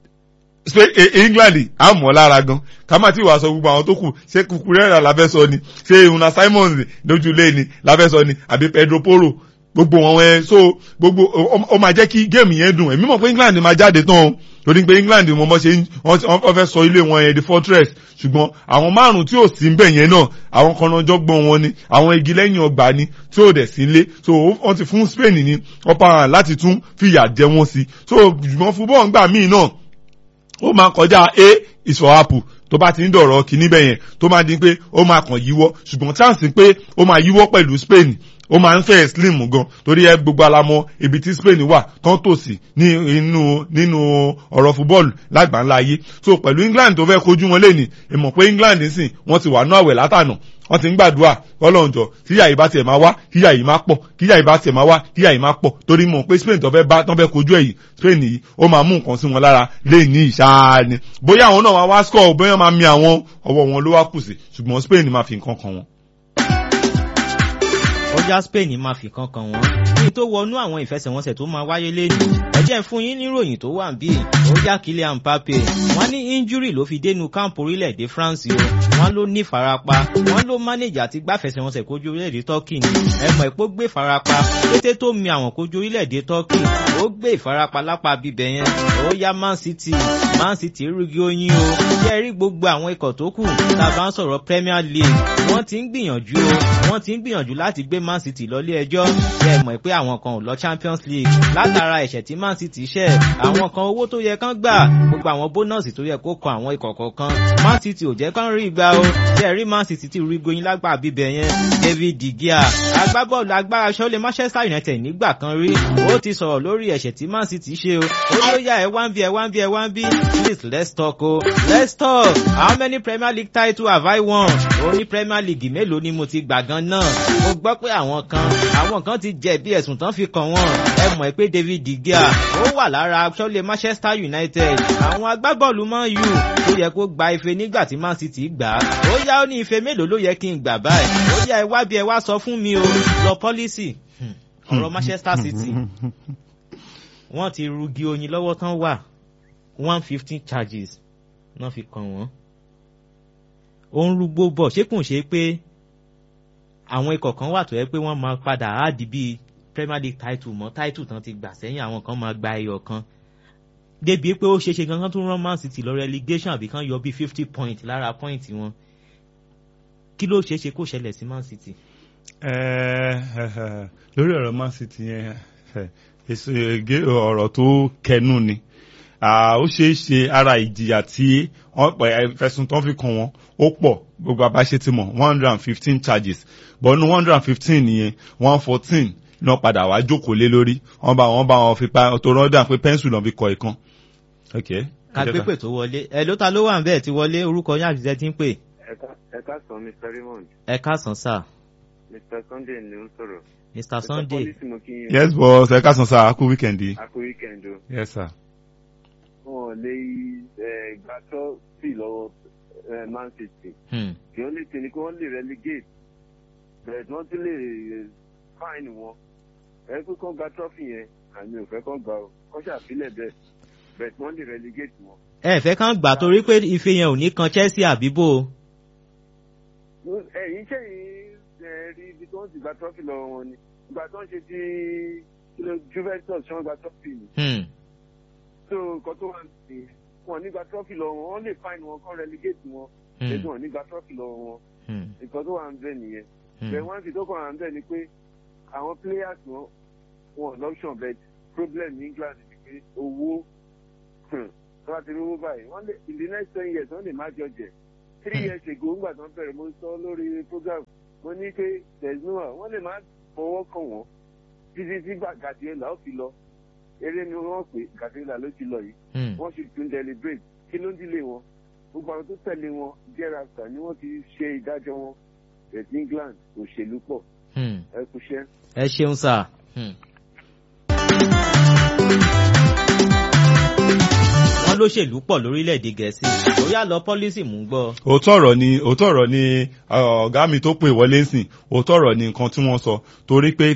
England á mọ̀ lára gan ká má tí wàá sọ gbogbo àwọn tó kù ṣé Cucurella la fẹ́ sọ ni ṣé Una Simons lójúlé ni la fẹ́ sọ ni àbí Pedro Porro gbogbo wọn ẹ so gbogbo ó máa jẹ́ kí géèmù yẹn dùn èmi mọ̀ pé England máa jáde tán o torí pé England mo mọ̀ ṣe wọ́n fẹ́ sọ ilé wọn yẹn di fortress ṣùgbọ́n àwọn márùn tí ò sí nbẹ̀ yẹn náà àwọn kan náà jọ́gbọ́n wọn ni àwọn igi lẹ́yìn ọgbà ni tí ò dẹ̀ sí ilé so wọ́n ti fún Spain ní upper hand láti tún fìyà jẹ wọ́n sí so ṣùgbọ́n football ńgbà míì náà ó máa kọjá a is for apple tó bá ti ń dọ̀rọ̀ kìíní bẹ́yẹn tó máa di pé ó máa kàn yíwọ́ ṣùgbọ́n chance pé ó máa yíwọ́ pẹ̀lú Spain ó máa ń fẹ́ slim gan torí ẹ gbogbo alamọ ibi tí Spain wà tán tòsí ní inú nínú ọ̀rọ̀ fúbọ́ọ̀lù lágbàńlá ayé so pẹ̀lú England tó fẹ́ kojú wọn lẹ́nìí ìmọ̀ pé England sìn wọ́n ti wà ní àwẹ̀ látànà wọ́n ti ń gbàdúrà ọlọ́njọ́ kíyà yìí bá tiẹ̀ máa wá kíyà yìí máa pọ̀ kíyà yìí bá tiẹ̀ máa wá kíyà yìí máa pọ̀ torí mọ̀ pé Spain tó fẹ́ bá tán fẹ́ kojú ẹ̀yìn Spain yìí ó máa mú nǹkan sí wọn lára lẹ́yìn ní ìṣáá ni bóyá àwọn náà máa wá score bóyá máa mi àwọn ọwọ́ wọn ló wá kù sí ṣùgbọ́n Spain máa fi nǹkan kan wọn ọjà Spain máa fi kankan wọn kí n tó wọnú àwọn ìfẹsẹ̀wọnsẹ̀ tó máa wáyé lẹ́nu ẹ jẹ́ fún yín níròyìn tó wà bí ọjà Kylian Mbappe wọ́n ní injury ló fi dénú káàmpù orílẹ̀-èdè France o wọ́n ló ní farapa wọ́n ló manage àti gbáfẹsẹ̀wọnsẹ̀ kojú orílẹ̀-èdè Turkey ni ẹ̀mọ̀ ìpó gbé farapa kété tó mi àwọn kojú orílẹ̀-èdè Turkey ó gbé ìfarapa lápá bíbẹ̀ yẹn ó yá Man City Man City rúgi oyin o jẹ́ rí gbogbo àwọn ikọ̀ tó kù tá a bá ń sọ̀rọ̀ Premier League wọ́n ti ń gbìyànjú o wọ́n ti ń gbìyànjú láti gbé Man City lọ́lé ẹjọ́ ṣe mọ̀ pé àwọn kan ò lọ Champions League látara ẹ̀ṣẹ̀ tí Man City ṣẹ̀ àwọn kan owó tó yẹ kán gbà gbogbo àwọn bónọ́ọ̀sì tó yẹ kó kan àwọn ikọ̀ kọ̀ọ̀kan Man City ò jẹ́ kán rí gbà o ṣe rí Man City ti rí goyin lágbà bíbẹ̀ yẹn David De Gea agbábọ́ọ̀lù agbára ṣọ́lé Manchester United nígbà kan rí ó ti sọ̀rọ̀ lórí ẹ̀ṣẹ̀ tí Man City ṣe o ó ló yá ẹ wá ń bí ẹ wá ń bí ẹ wá ń bí please let's talk o let's talk how many Premier League titles have I won ó ní Premier League mélòó ni mo ti gbà gan náà mo gbọ́ pé àwọn kan àwọn kan ti jẹ̀bi ẹ̀sùn tán fi kàn wọ́n ẹ mọ̀ pé David De Gea ó wà lára aṣọ́lé Manchester United àwọn agbábọ́ọ̀lù Man U tó yẹ kó gba ife nígbà tí Man City gbà á ó yá ó ní ife mélòó ló yẹ kí n gbà báyìí ó yá ẹ wá bí ẹ wá sọ fún mi o lọ pọ́lísì ọ̀rọ̀ Manchester City wọ́n ti rugi oyin lọ́wọ́ tán wà one fifteen charges náà fi kàn wọ́n ó ń rúgbó bọ̀ ṣé kò ṣe pé àwọn ikọ̀ kan wà tó yẹ pé wọ́n máa padà áàdì bíi Premier League title mọ́ title tán ti gbà sẹ́yìn àwọn kan máa gba ẹyọ kan débi pé ó ṣeéṣe gangan tó rán Man City lọ relegation àbí kan yọ bíi fifty point lára point wọn kí ló ṣeéṣe kó ṣẹlẹ̀ sí Man City. lórí ọ̀rọ̀ Man City yẹn ọ̀rọ̀ tó kẹnu ni ó ṣeé ṣe ara ìjìyà tí fẹ̀sùn tán fi kàn wọ́n ó pọ̀ gbogbo abáṣe ti mọ̀ one hundred and fifteen charges but nínú one hundred and fifteen nìyẹn one fourteen náà padà wá jókòó lé lórí wọ́n bá wọn bá wọn fi pa tó rọ́dà pé pẹ́ńsù náà fi kọ ìkan. kàgbépè tó wọlé ẹ ló ta ló wà ń bẹ́ẹ̀ ti wọlé orúkọ yín àbíṣẹ́ ti ń pè. ẹ káàsán Mr Raymond. ẹ káàsán sà. Mr Sunday ni ó ń sọ̀rọ̀. Mr Sunday. yes boss ẹ káàsán sà akú wíkẹ̀ndì. akú wíkẹ̀ndì o. yes sir. wọn lè gbà tó sí lọ́wọ́ Man City. the only thing ni kí wọ́n lè relegate but wọ́n tún lè fine wọn. ẹ pé kán gba trophy yẹn àmì ò fẹ́ kán gbà ó kán ṣàfilẹ̀ bẹ́ẹ̀ but wọ́n lè relegate wọn. ẹ fẹ́ kán gbà torí pé ife yẹn ò ní kan Chelsea àbíbò. ẹ̀yin sẹ́yìn rí ibi tí wọ́n ti gba trophy lọ́wọ́ wọn ni ìgbà tó ń ṣe ti Juventus ṣé wọ́n gba trophy ni. so nǹkan tó wà ní wọn nígbà trọ́fì lọ́wọ́ wọn lè fáìn wọn kán relegate wọn lẹ́sùn wọn nígbà trọ́fì lọ́wọ́ wọn nǹkan tó wà ń bẹ̀ nìyẹn bẹ́ẹ̀ wọ́n sì tó kàn wà ń bẹ̀ ni pé àwọn players wọn wọn lọ́pṣọ̀n bẹ́ẹ̀ problem ní England ni pé owó tó bá ti rí owó báyìí wọ́n lè in the next ten years wọ́n lè má jọjẹ three years ago ńgbà tó ń bẹ̀rẹ̀ mo sọ lórí program mo ní pé there is no one wọ́n lè má fọwọ́ kàn wọ́n títí tí Guardiola ó fi lọ eré ni wọ́n pè Guardiola ló ti lọ yìí wọ́n sì tún deliberate kí ló ń dílé wọn gbogbo àwọn tó tẹ̀lé wọn thereafter ni wọ́n ti ṣe ìdájọ́ wọn ẹ̀sìn England òṣèlú pọ̀ ẹ kúṣẹ́. ẹ ṣeun sá. wọ́n lóṣèlú pọ̀ lórílẹ̀‐èdè gẹ̀ẹ́sì ó yá lọ pọ́lísì mú gbọ́. òótọ́ ọ̀rọ̀ ni òótọ́ ọ̀rọ̀ ni ọ̀gá mi tó pè wọlé sìn òótọ́ ọ̀rọ̀ ni nǹkan tí wọ́n sọ torí pé